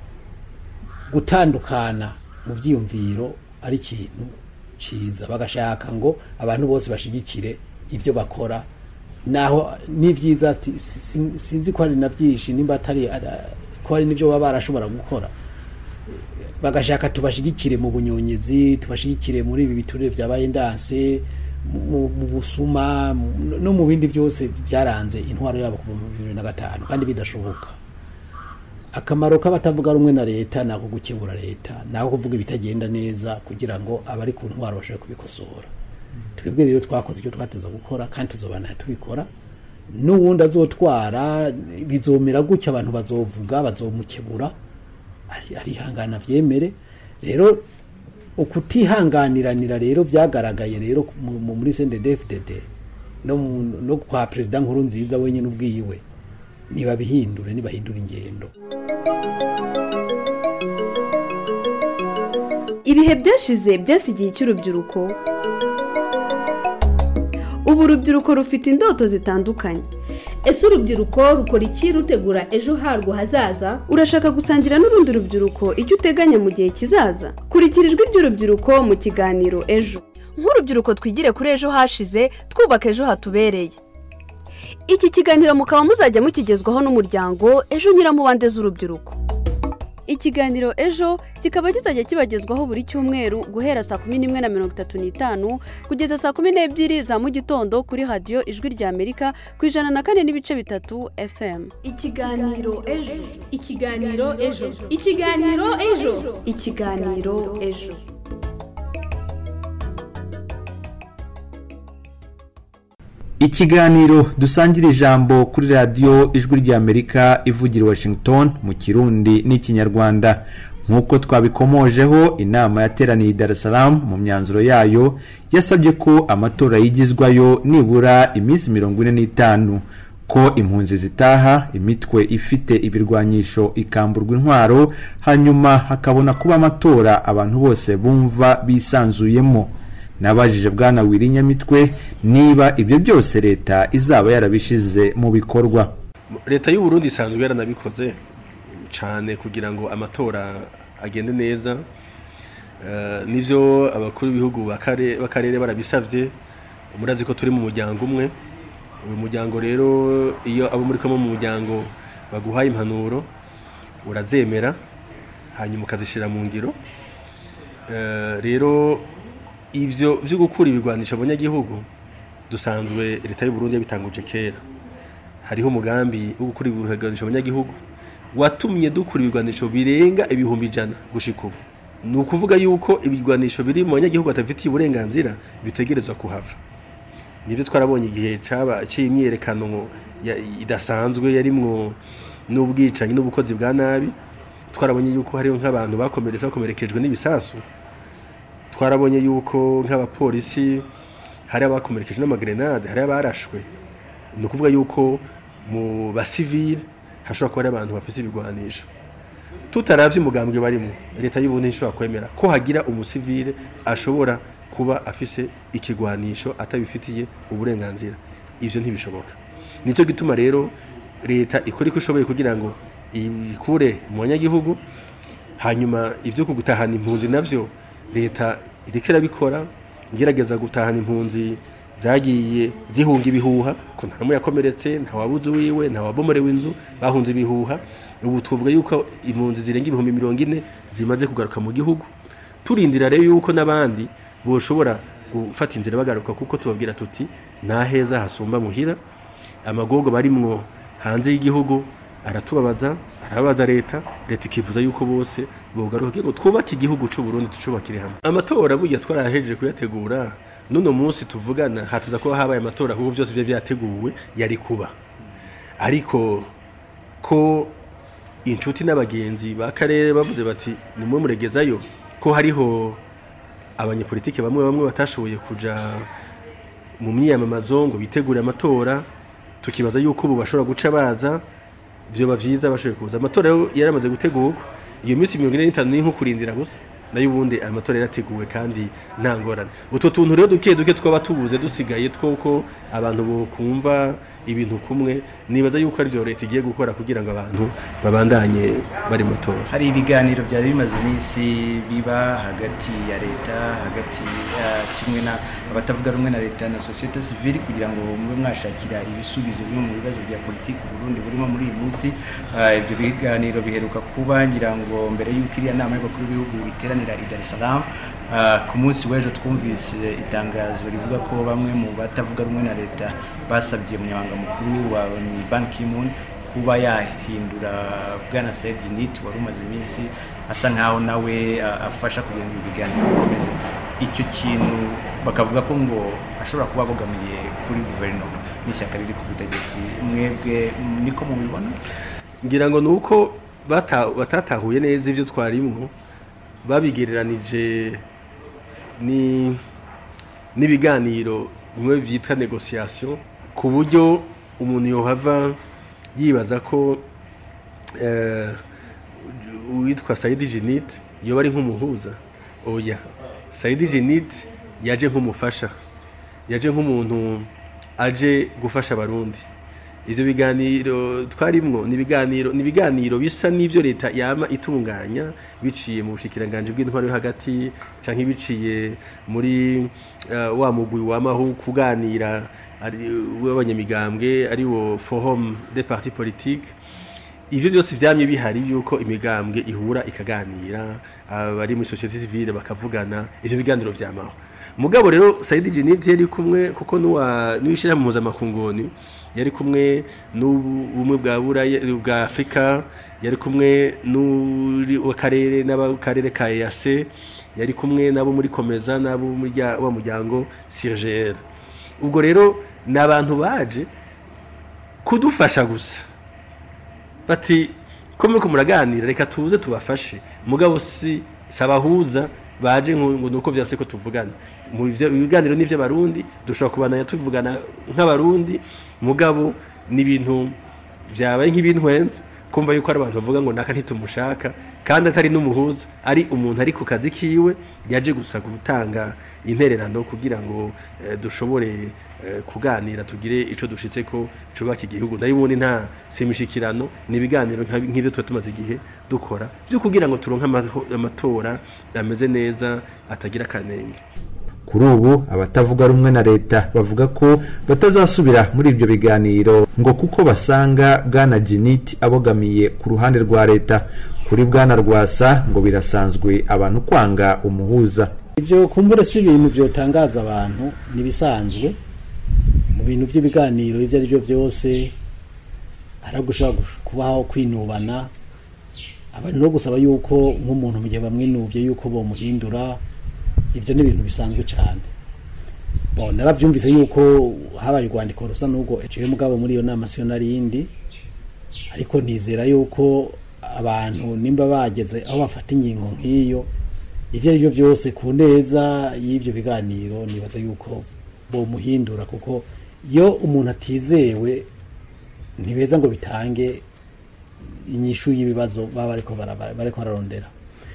R: gutandukana mu byiyumviro ari ikintu cyiza bagashaka ngo abantu bose bashigikire ibyo bakora naho ni byiza ati, si- sinzi ko hari na byinshi nimba atari ara- ko hari n'ibyo baba barashobora gukora bagashaka tubashigikire mu bunyonyezi tubashigikire muri ibi biturire byabaye ndanse mu mu busuma mu- no mu bindi byose byaranze intwaro yabo kuva mu bibiri na gatanu kandi bidashoboka akamaro k'abatavuga rumwe na leta ni ako gukebura leta ni ako kuvuga ibitagenda neza kugira ngo abari ku ntwaro bashobore kubikosora twebwe rero twakoze icyo twateza gukora kandi tuzobana tubikora n'uwundi azotwara bizomera gutya abantu bazovuga bazomukebura ari- arihangana byemere rero ukutihanganiranira rero byagaragaye rero mu- mu- muri CNDD-FDD no mu- no kwa perezida nkuru nziza wenyine ubwiwe nibabihindure nibahindura ingendo
N: ibihe byashize byasigiye icy'urubyiruko ubu urubyiruko rufite indoto zitandukanye
S: ese urubyiruko rukora iki rutegura ejo harwo hazaza
N: urashaka gusangira n'urundi rubyiruko icyo uteganya mu gihe kizaza kurikira ijwi ry'urubyiruko mu kiganiro ejo
T: nk'urubyiruko twigire kuri ejo hashize twubaka ejo hatubereye
N: iki kiganiro mukaba muzajya mukigezwaho n'umuryango ejo nyiramubande z'urubyiruko ikiganiro ejo kikaba kizajya kibagezwaho buri cyumweru guhera saa kumi n'imwe na mirongo itatu n'itanu kugeza saa kumi n'ebyiri za mu gitondo kuri radiyo ijwi rya amerika ku ijana na kane n'ibice bitatu fm
S: ikiganiro ejo ikiganiro ejo ikiganiro ejo
N: ikiganiro ejo
O: ikiganiro dusangira ijambo kuri radiyo ijwi ry'amerika ivugira i washington mu kirundi n'ikinyarwanda nk'uko twabikomojeho inama yateraniye i dar es salaam mu myanzuro yayo yasabye ko amatora yigizwayo nibura iminsi mirongo ine n'itanu ko impunzi zitaha imitwe ifite ibirwanyisho ikamburwa intwaro hanyuma hakabona kuba amatora abantu bose bumva bisanzuyemo nabajije bwana wirinyamitwe niba ibyo byose leta izaba yarabishize mu bikorwa
P: leta y'u Burundi isanzwe yaranabikoze cyane kugira ngo amatora agende neza Eh, nivyo abakuru b'ibihugu b'akare- b'akarere barabisavye murazi ko turi mu muryango umwe uyu muryango rero iyo abo muri kumwe mu muryango baguhaye impanuro urazemera hanyuma ukazishyira mu ngiro Eh, rero ivyo vyo gukura ibigwanisho abanyagihugu dusanzwe leta y'u Burundi yabitanguje kera hariho umugambi wo gukura ibigwanisho abanyagihugu watumye dukura ibigwanisho birenga ibihumbi ijana gushika ubu ni ukuvuga yuko ibigwanisho biri mu banyagihugu batafitiye uburenganzira bitegerezwa kuhava nibyo twarabonye igihe caba c'imyiyerekano ya- idasanzwe yarimwo n'ubwicanyi n'ubukozi bwa nabi twarabonye yuko hariho nk'abantu bakomeretse bakomerekejwe n'ibisasu twarabonye yuko nk'abapolisi hari abakomerekejwe n'amagrenade hari abarashwe ni ukuvuga yuko mu basivile hashobora kuba hari abantu bafite ibigwanisho tutaravye umugambwe barimo leta y'ubundi ntishobora kwemera ko hagira umusivile ashobora kuba afise ikigwanisho atabifitiye uburenganzira ivyo ntibishoboka nicyo gituma rero leta ikora iko ishoboye kugira ngo ikure mu banyagihugu hanyuma ibyo kugutahana impunzi navyo leta iriko irabikora igerageza gutahana impunzi zagiye zihunga ibihuha ko nta n'umwe yakomeretse nta wabuze uwiwe nta wabomorewe inzu bahunze ibihuha ubu tuvuga yuko impunzi zirenga ibihumbi mirongo ine zimaze kugaruka mu gihugu turindira rero yuko n'abandi boshobora gufata inzira bagaruka kuko tubabwira tuti nta heza hasumba muhira amagogo barimwo hanze y'igihugu aratubabaza arababaza leta leta ikifuza yuko bose bogaruka kugira ngo twubake igihugu cy'u Burundi tucubakire hamwe amatora burya twarahejeje kuyategura nuno munsi tuvugana hatuza kuba habaye amatora kuko byose byo byateguwe yari kuba ariko ko inshuti n'abagenzi b'akarere bavuze bati nimwe muregezayo ko hariho abanyepolitike bamwe bamwe batashoboye kuja mu myiyamamazo ngo bitegure amatora tukibaza yuko ubu bashobora guca baza byoba vyiza bashoboye kuza amatora rero yaramaze gutegurwa iyo minsi mirongo ine n'itanu ni nko kurindira gusa nayo ubundi aya matora yarateguwe kandi nta ngorane utwo tuntu rero duke duke twaba tubuze dusigaye twuko abantu bokumva ibintu kumwe nibaza yuko ari byo leta igiye gukora kugira ngo abantu babandanye bari mu matora
Q: hari ibiganiro byari bimaze iminsi biba hagati ya leta hagati ya kimwe na abatavuga rumwe na leta na sosiyete sivile kugira ngo mube mwashakira ibisubizo bimwe mu bibazo bya politiki Burundi burimo muri iyi minsi Ah, ibyo biganiro biheruka kuba ngira ngo mbere y'uko iriya nama y'abakuru b'ibihugu iteranira i Dar es Salaam Ah, ku munsi w'ejo twumvise itangazo rivuga ko bamwe mu batavuga rumwe na leta basabye umunyamabanga mukuru wa ni Ban Ki-moon kuba yahindura bwana Serge Nit wari umaze iminsi asa nkaho nawe ah, afasha kugira ngo ibiganiro bikomeze icyo kintu bakavuga ko ngo ashobora kuba abogamiye kuri guverinoma n'ishyaka riri ku butegetsi mwebwe niko mubibona
P: ngira ngo ni uko bata- batatahuye neza ibyo twarimwo babigereranije ni n'ibiganiro bimwe byitwa negociation ku buryo umuntu yohava yibaza ko eh, uwitwa Saidi Jinit yoba ari nk'umuhuza oya Saidi Jinit yaje nk'umufasha yaje nk'umuntu aje gufasha abarundi ivyo biganiro twarimwo ni ibiganiro ni ibiganiro bisa n'ivyo leta yama itunganya biciye mu bushikiranganje bw'intwaro yo hagati canke biciye muri uh, wa mugwi wamaho kuganira ari w'abanyamigambwe ari wo forum des partis politiques ivyo byose vyamye bihari yuko imigambwe ihura ikaganira abari muri societe civile bakavugana ivyo biganiro vyamaho mugabo rero Saidi Jinit yari kumwe kuko nuwa nuishira mu mpuzamakungu yari kumwe n'ubumwe bwa buraya bwa Afrika yari kumwe n'uri akarere n'abakarere ka EAC yari kumwe nabo muri komeza nabo muri rya- wa muryango CIRGL ubwo rero ni abantu baje kudufasha gusa bati ko muriko muraganira reka tuze tubafashe mugabo si sabahuza baje ngo ngo nuko vyanse ko tuvugana mu ivyo- ibiganiro n'ivyo barundi dushobora kubananya tuvugana nk'abarundi mugabo ni ibintu vyabaye nk'ibintwenze kumva yuko ari abantu bavuga ngo naka ntitumushaka kandi atari n'umuhuza ari umuntu ari ku kazi kiwe yaje gusa gutanga intererano kugira ngo eh, dushobore eh, kuganira tugire ico dushitse ko cubaka igihugu nayo ubundi nta simishikirano ni ibiganiro nka- nk'ivyo tuba tumaze igihe dukora byo kugira ngo turonke amaho- amatora ameze neza atagira akanenge
O: kuri ubu abatavuga rumwe na leta bavuga ko batazasubira muri ibyo biganiro ngo kuko basanga bwana jiniti abogamiye ku ruhande rwa leta kuri bwana rwasa ngo birasanzwe abantu kwanga umuhuza
R: ibyo kumbure si ibintu byotangaza abantu ntibisanzwe mu bintu by'ibiganiro ibyo ari byo byose hari gushobora kubaho kwinubana abantu no gusaba yuko nk'umuntu mu gihe bamwinubye yuko bamuhindura ibyo ni ibintu bisanzwe cyane bon narabyumvise yuko habaye urwandiko rusa n'ubwo eciye mugabo muri iyo nama siyo narindi ariko nizera yuko abantu nimba bageze aho bafata ingingo nk'iyo ibyo ari byo byose ku neza y'ibyo biganiro nibaza yuko bomuhindura kuko iyo umuntu atizewe ntibeza ngo bitange inyishu y'ibibazo baba bariko bara- bariko bararondera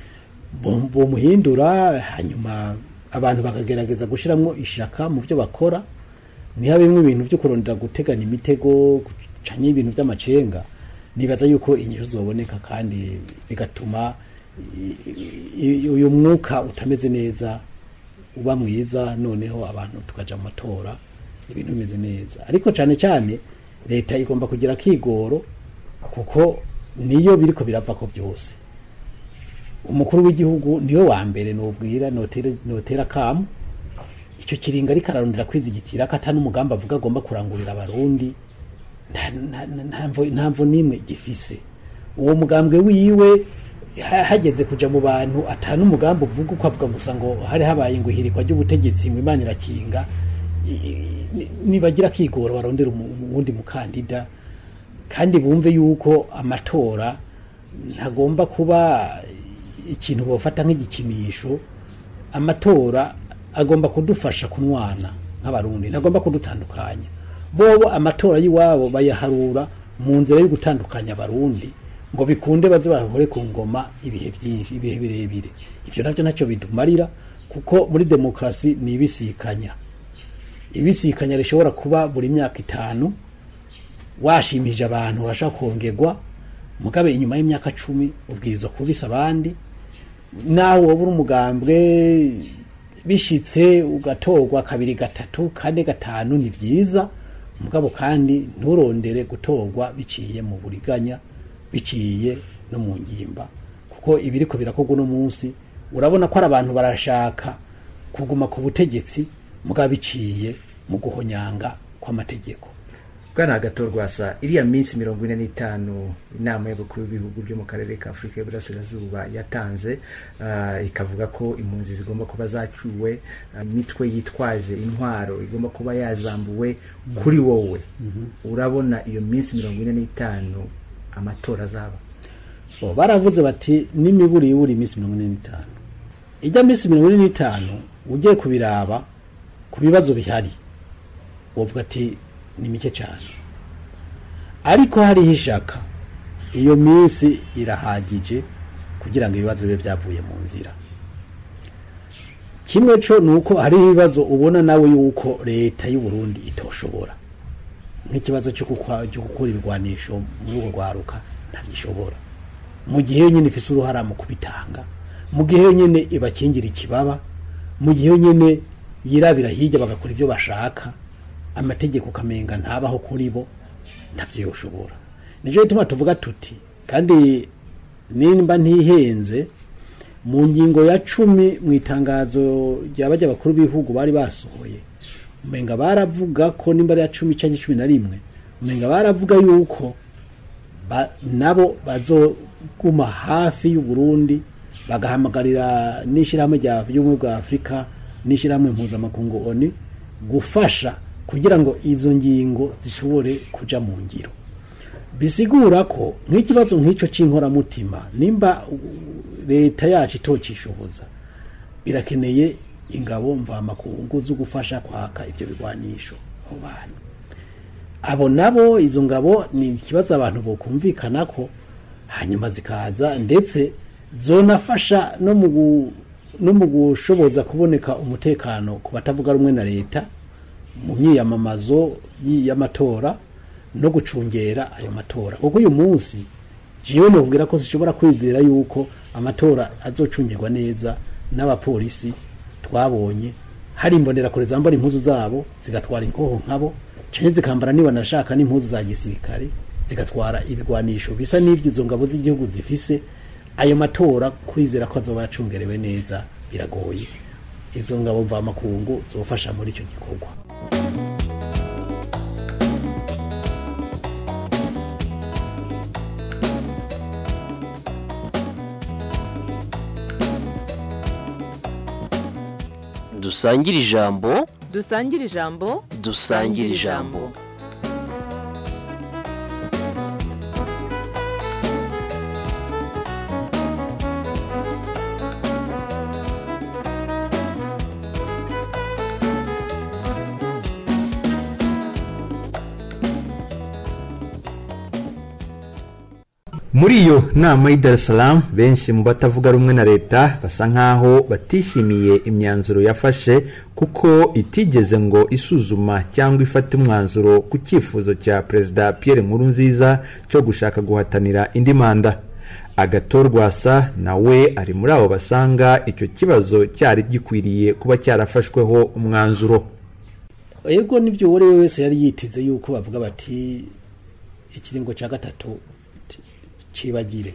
R: Bo- bomuhindura hanyuma abantu bakagerageza gushyiramo ishaka mu byo bakora ntihabemo ibintu byo kurondera gutegana imitego gucanya ibintu by'amacenga nibaza yuko inyishu zoboneka kandi bigatuma i- i- uyu mwuka utameze neza uba mwiza noneho abantu tukaja mu matora ibintu bimeze neza ariko cyane cyane leta igomba kugira akigoro kuko niyo biriko birava ko byose umukuru w'igihugu niwe wa mbere nubwira notera- notera kamu icyo kiringa ariko ararondera kwizigitira ko atari umugambi avuga agomba kurangurira abarundi nta- nta- nta- nta mvo- nta mvo n'imwe gifise uwo mugambwe wiwe ha- hageze kuja mu bantu atanu umugambi uvuga uko avuga gusa ngo hari habaye ngo ihirikwa ry'ubutegetsi ngo imana irakinga I- i- ni- nibagira kigoro barondera umu- uwundi mukandida kandi bumve yuko amatora ntagomba kuba ikintu bafata nk'igikinisho amatora agomba kudufasha kunwana nk'abarundi ntagomba kudutandukanya bobo amatora y'iwabo bayaharura mu nzira yo gutandukanya abarundi ngo bikunde baze bahore ku ngoma ibihe byinshi ibihe birebire ibyo nabyo ntacyo bidumarira kuko muri demokarasi ni ibisikanya ibisikanya rishobora kuba buri myaka itanu washimije abantu urashaka kongerwa mugabe inyuma y'imyaka cumi ubwirizwa kubisa abandi nawe wowe uri umugambwe bishitse ugatorwa kabiri gatatu kane gatanu ni byiza mugabo kandi nturondere gutorwa biciye mu buriganya biciye no mu ngimba kuko ibiriko birakorwa uno munsi urabona ko ari abantu barashaka kuguma ku butegetsi mugabo biciye mu guhonyanga kw'amategeko
Q: bwana hagatorwasa iriya minsi mirongo ine n'itanu inama y'abakuru b'ibihugu byo mu karere ka afurika y'uburasirazuba yatanze ah, ikavuga ko impunzi zigomba kuba zacuwe ah, imitwe yitwaje intwaro igomba kuba yazambuwe kuri wowe urabona iyo minsi mirongo ine n'itanu amatora azaba
R: bo baravuze bati n'imiburi ibura iminsi mirongo ine n'itanu ijya minsi mirongo ine n'itanu ugiye kubiraba ku bibazo bihari wovuga ati ni mike cyane ariko hariho ishaka iyo minsi irahagije kugira ngo ibibazo bibe byavuye mu nzira kimwe cyo ni uko hariho ibibazo ubona nawe yuko leta y'u Burundi itoshobora nk'ikibazo cyo gukwa- cyo gukura ibigwanisho muri urwo rwaruka ntabyishobora mu gihe yonyine ifise uruhara mu kubitanga mu gihe yonyine ibakingira ikibaba mu gihe yonyine yirabira hirya bagakora ibyo bashaka amategeko ukamenga ntabaho kuri bo ntabyo yoshobora nicyo gituma tuvuga tuti kandi nimba ntihenze mu ngingo ya cumi mu itangazo rya bajya bakuru b'ibihugu bari basohoye umenga baravuga ko nimba ari iya cumi cyangwa cumi na rimwe umenga baravuga yuko ba- nabo bazoguma hafi y'u Burundi bagahamagarira n'ishyirahamwe rya y'ubumwe bwa afurika n'ishyirahamwe mpuzamakungu oni gufasha kugira ngo izo ngingo zishobore kuja mu ngiro bisigura ko nk'ikibazo nk'icyo cy'inkoramutima nimba uh, leta yacu itocishoboza birakeneye ingabo mvamakungu zo gufasha kwaka ibyo bigwanisho abo bantu abo nabo izo ngabo ni ikibazo abantu bokumvikana ko hanyuma zikaza ndetse zonafasha no mu gu- no mu gushoboza kuboneka umutekano ku batavuga rumwe na leta mu myiyamamazo y- y'amatora no gucungera ayo matora kuko uyu munsi jewe nobwira ko zishobora kwizera yuko amatora azocungirwa neza n'abapolisi twabonye hari imbonerakure zambara impuzu zabo zigatwara inkoho nkabo canke zikambara niba nashaka n'impuzu za gisirikare zigatwara ibigwanisho bisa n'ivyo izo ngabo z'igihugu zifise ayo matora kwizera ko azoba yacungerewe neza biragoye izo ngabo mvamakungu zofasha muri icyo gikorwa
M: dusangire ijambo
U: dusangire ijambo
M: dusangire ijambo
O: muri iyo nama y'i Dar es Salaam benshi mu batavuga rumwe na leta basa nk'aho batishimiye imyanzuro yafashe kuko itigeze ngo isuzuma cyangwa ifate umwanzuro ku cyifuzo cya perezida Pierre Nkurunziza cyo gushaka guhatanira indi manda agatorwasa nawe ari muri abo basanga icyo kibazo cyari gikwiriye kuba cyarafashweho umwanzuro
R: ego n'ibyo uwo ari we wese yari yiteze yuko bavuga bati ikiringo cya gatatu cibagire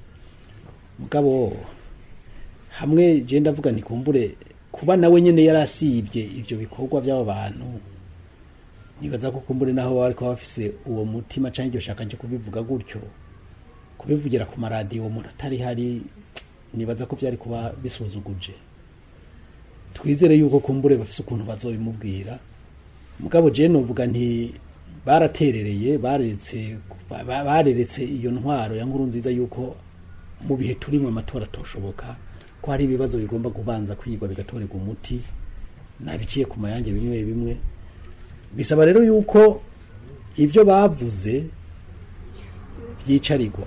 R: mugabo hamwe je ndavuga nikumbure kuba nawe nyene yarasibye ivyo bikorwa by'abo bantu nibaza ko kumbure naho bari kuba bafise uwo mutima canke iryo shaka ryo kubivuga gutyo kubivugira ku maradiyo umuntu atari hari nibaza ko byari kuba bisuzuguje twizere yuko kumbure bafise ukuntu bazobimubwira mugabo je novuga nti baraterereye bareretse ba- bareretse iyo ntwaro ya nkuru nziza yuko mu bihe turimo amatora atoshoboka ko hari ibibazo bigomba kubanza kwigwa bigatorerwa umuti nabiciye ku mayange bimwe bimwe bisaba rero yuko ibyo bavuze byicarirwa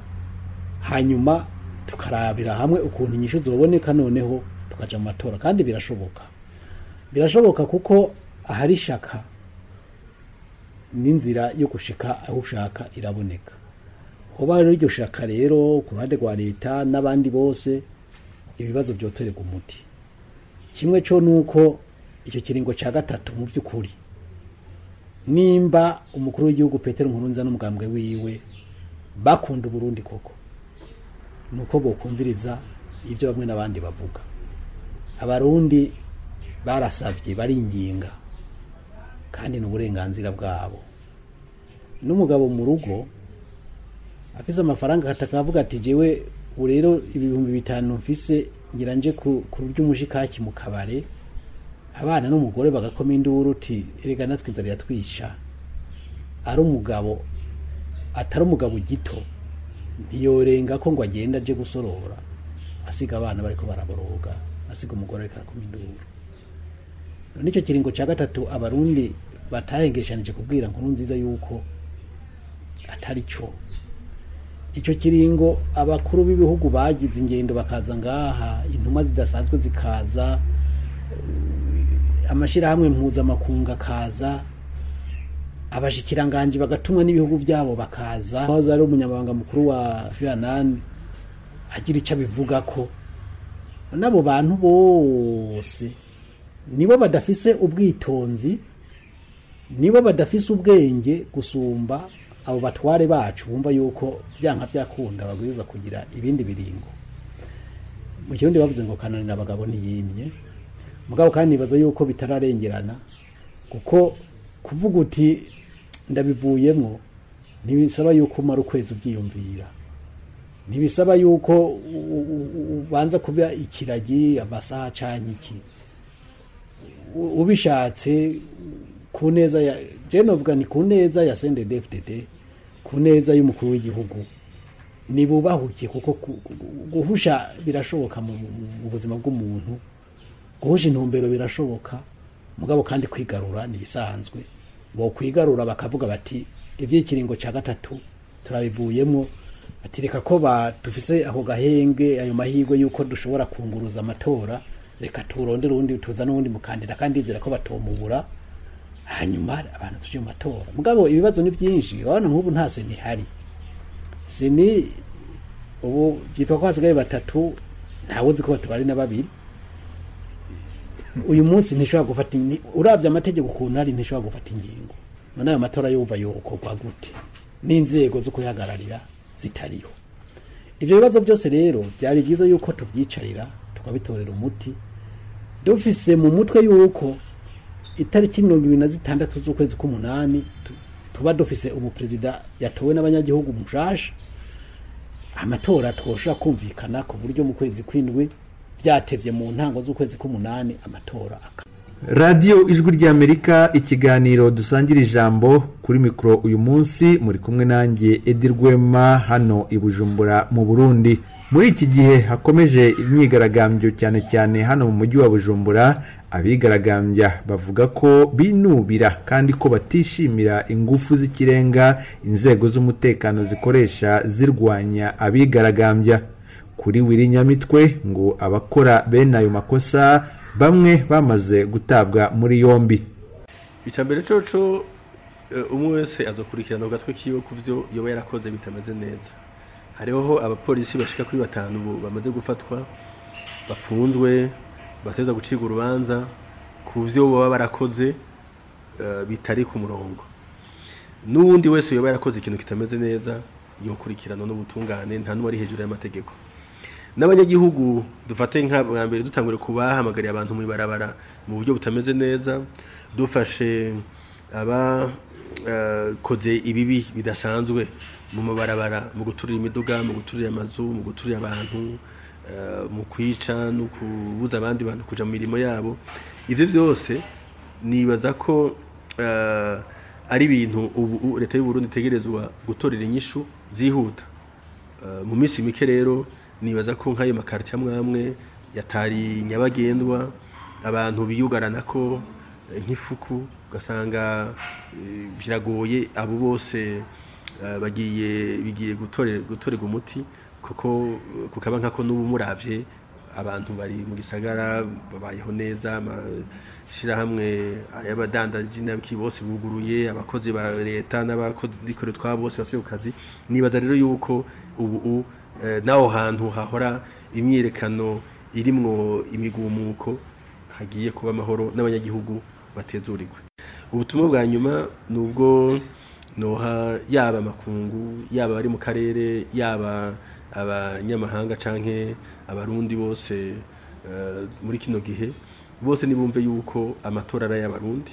R: hanyuma tukarabira hamwe ukuntu inyishu zoboneka noneho tukaja mu matora kandi birashoboka birashoboka kuko ahari shaka n'inzira yo gushika aho ushaka iraboneka hoba rero iryo shaka rero ku ruhande rwa leta n'abandi bose ibibazo byotorerwa umuti kimwe cyo nuko icyo kiringo cya gatatu mu by'ukuri nimba umukuru w'igihugu Petero Nkurunziza n'umugambwe wiwe bakunda Burundi koko nuko bokumviriza ibyo bamwe n'abandi bavuga abarundi barasavye baringinga kandi ni uburenganzira bwabo n'umugabo mu rugo afise amafaranga akataka avuga ati jewe ubu rero ibihumbi bitanu mfise ngira nje ku ku ry'umushikaki mu kabare abana n'umugore bagakoma induru uti erega natwe inzara iratwisha ari umugabo atari umugabo gito ntiyorenga ko ngo agenda aje gusorora asiga abana bariko baraboroga asiga umugore ariko arakoma induru none icyo kiringo cya gatatu abarundi batahengeshanije kubwira nkuru nziza yuko atari cyo icyo kiringo abakuru b'ibihugu bagize ingendo bakaza ngaha intumwa zidasanzwe zikaza eh, amashyirahamwe mpuzamakungu akaza abashikiranganji bagatumwa n'ibihugu byabo bakaza aho ari umunyamabanga mukuru wa vietnam agira icyo abivuga ko n'abo bantu bose nibo badafise ubwitonzi nibo badafise ubwenge gusumba abo batware bacu bumva yuko byanka byakunda babwirizwa kugira ibindi biringo mu kirundi bavuze ngo kananira abagabo ntiyimye mugabo kandi nibaza yuko bitararengerana kuko kuvuga uti ndabivuyemo ntibisaba yuko umara ukwezi ubyiyumvira ntibisaba yuko u- u- u- ubanza kuba ikiragi amasaha acanye iki U- ubishatse ku ku neza ya je novuga ni ku neza ya CNDD-FDD ku neza y'umukuru w'igihugu nibubahuke kuko ku- ku- guhusha birashoboka mu mu- mu buzima bw'umuntu guhusha intumbero birashoboka mugabo kandi kwigarura nibisanzwe bo kwigarura bakavuga bati iby'ikiringo cya gatatu turabivuyemo ati reka ko ba dufise ako gahenge ayo mahirwe y'uko dushobora kunguruza amatora reka turondere uwundi tuza n'uwundi mukandida kandi ndizera ko batomubura hanyuma abantu tuje mu matora mugabo ibibazo ni byinshi urabona nk'ubu nta seni ihari seni ubu byitwa ko hasigaye batatu ntawe uzi ko batubara ari na babiri uyu munsi ntishobora gufata ni- urabye amategeko ukuntu ari ntishobora gufata ingingo none ayo matora yumva yokorwa gute n'inzego zo kuyahagararira zitariho ibyo bibazo byose rero byari byiza yuko tubyicarira tukabitorera umuti dufise mu mutwe yuko itariki mirongo ibiri na zitandatu z'ukwezi k'umunani tu- tuba dufise umuperezida yatowe n'abanyagihugu mushasha amatora twoshobora kumvikana ku buryo mu kwezi kw'indwi byatevye mu ntango z'ukwezi k'umunani amatora aka
O: radiyo ijwi ry'amerika ikiganiro dusangira ijambo kuri mikoro uyu munsi muri kumwe nanjye edi rwema hano i bujumbura mu burundi muri iki gihe hakomeje imyigaragambyo cyane cyane hano mu mujyi wa bujumbura abigaragambya bavuga ko binubira kandi ko batishimira ingufu z'ikirenga inzego z'umutekano zikoresha zirwanya abigaragambya kuri wiri nyamitwe ngo abakora bene ayo makosa bamwe bamaze gutabwa muri yombi
P: icya mbere coco eh, umwe wese azokurikirana ku gatwe kiwe ku byo yoba yarakoze bitameze neza hariho abapolisi bashika kuri batanu ubu bamaze gufatwa bapfunzwe bateza gucibwa urubanza ku byo baba barakoze eh, bitari ku murongo n'uwundi wese yoba yarakoze ikintu kitameze neza yokurikirana n'ubutungane nta n'uwari hejuru y'amategeko n'abanyagihugu dufate nka bwa mbere dutangure kubahamagariye abantu mu ibarabara mu buryo butameze neza dufashe abakoze ibibi bidasanzwe mu mabarabara mu guturira imiduga mu guturira amazu mu guturira abantu eh, mu kwica no kubuza abandi bantu kuja mu mirimo yabo ibyo byose nibaza ko eh, ari ibintu ubu ubu leta y'u Burundi itegerezwa gutorera inyishu zihuta Eh, mu minsi mike rero nibaza ko nk'ayo makarita amwe yatari nyabagendwa abantu biyugarana ko eh, nk'ifuku ugasanga eh, biragoye abo bose eh, bagiye bigiye gutore- gutorerwa umuti kuko eh, kukaba nkako n'ubu muravye abantu bari mu gisagara babayeho neza amashyirahamwe y'abadandaji n'abiki bose buguruye abakozi ba leta n'abakozi n'ikore twabo bose basubiye ku kazi nibaza rero yuko ubu u- eh, n'aho hantu hahora imyiyerekano irimwo imigumuko hagiye kuba amahoro n'abanyagihugu batezurirwe ubutumwa bwa nyuma ni ubwo noha yaba amakungu yaba abari mu karere yaba abanyamahanga canke abarundi bose eh, muri kino gihe bose nibumve yuko amatora ari ay'abarundi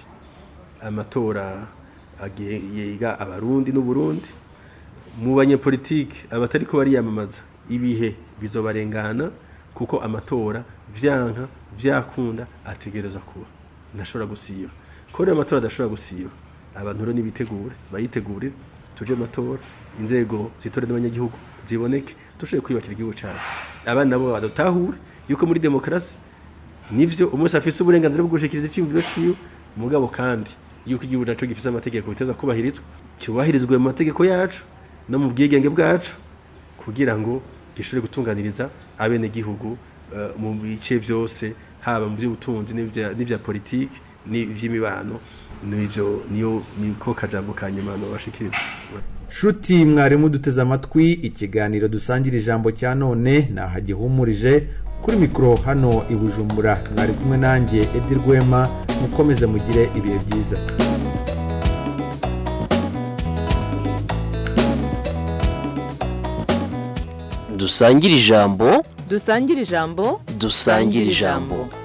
P: amatora agiye- yiga abarundi n'uburundi mu banyepolitike abatariko bariyamamaza ibihe bizobarengana kuko amatora vyanka vyakunda ategereza kuba ntashobora gusiba ko rero amatora adashobora gusiba abantu rero nibitegure bayitegurire tuje mu matora inzego zitore n'abanyagihugu ziboneke dushobore kwiyubakira igihugu cyacu abana nabo badutahure yuko muri demokarasi nivyo umunsi afise uburenganzira bwo gushikiriza iciyumviro ciwe mugabo kandi yuko igihugu naco gifise amategeko biteza kubahirizwa cyubahirizwe mu mategeko yacu no mu bwigenge bwacu kugira ngo gishobore gutunganiriza abenegihugu eh, mu bice vyose haba mu by'ubutunzi n'ivya n'ivya politiki n'ivy'imibano n'ivyo niyo niko kajambo ka nyuma nobashikiriza
O: shuti mwarimu duteze amatwi ikiganiro dusangira ijambo cya none nahagihumurije kuri mikoro hano i bujumbura mwari kumwe nanjye edi rwema mukomeze mugire ibihe byiza
M: dusangire ijambo
U: dusangire ijambo
M: dusangire ijambo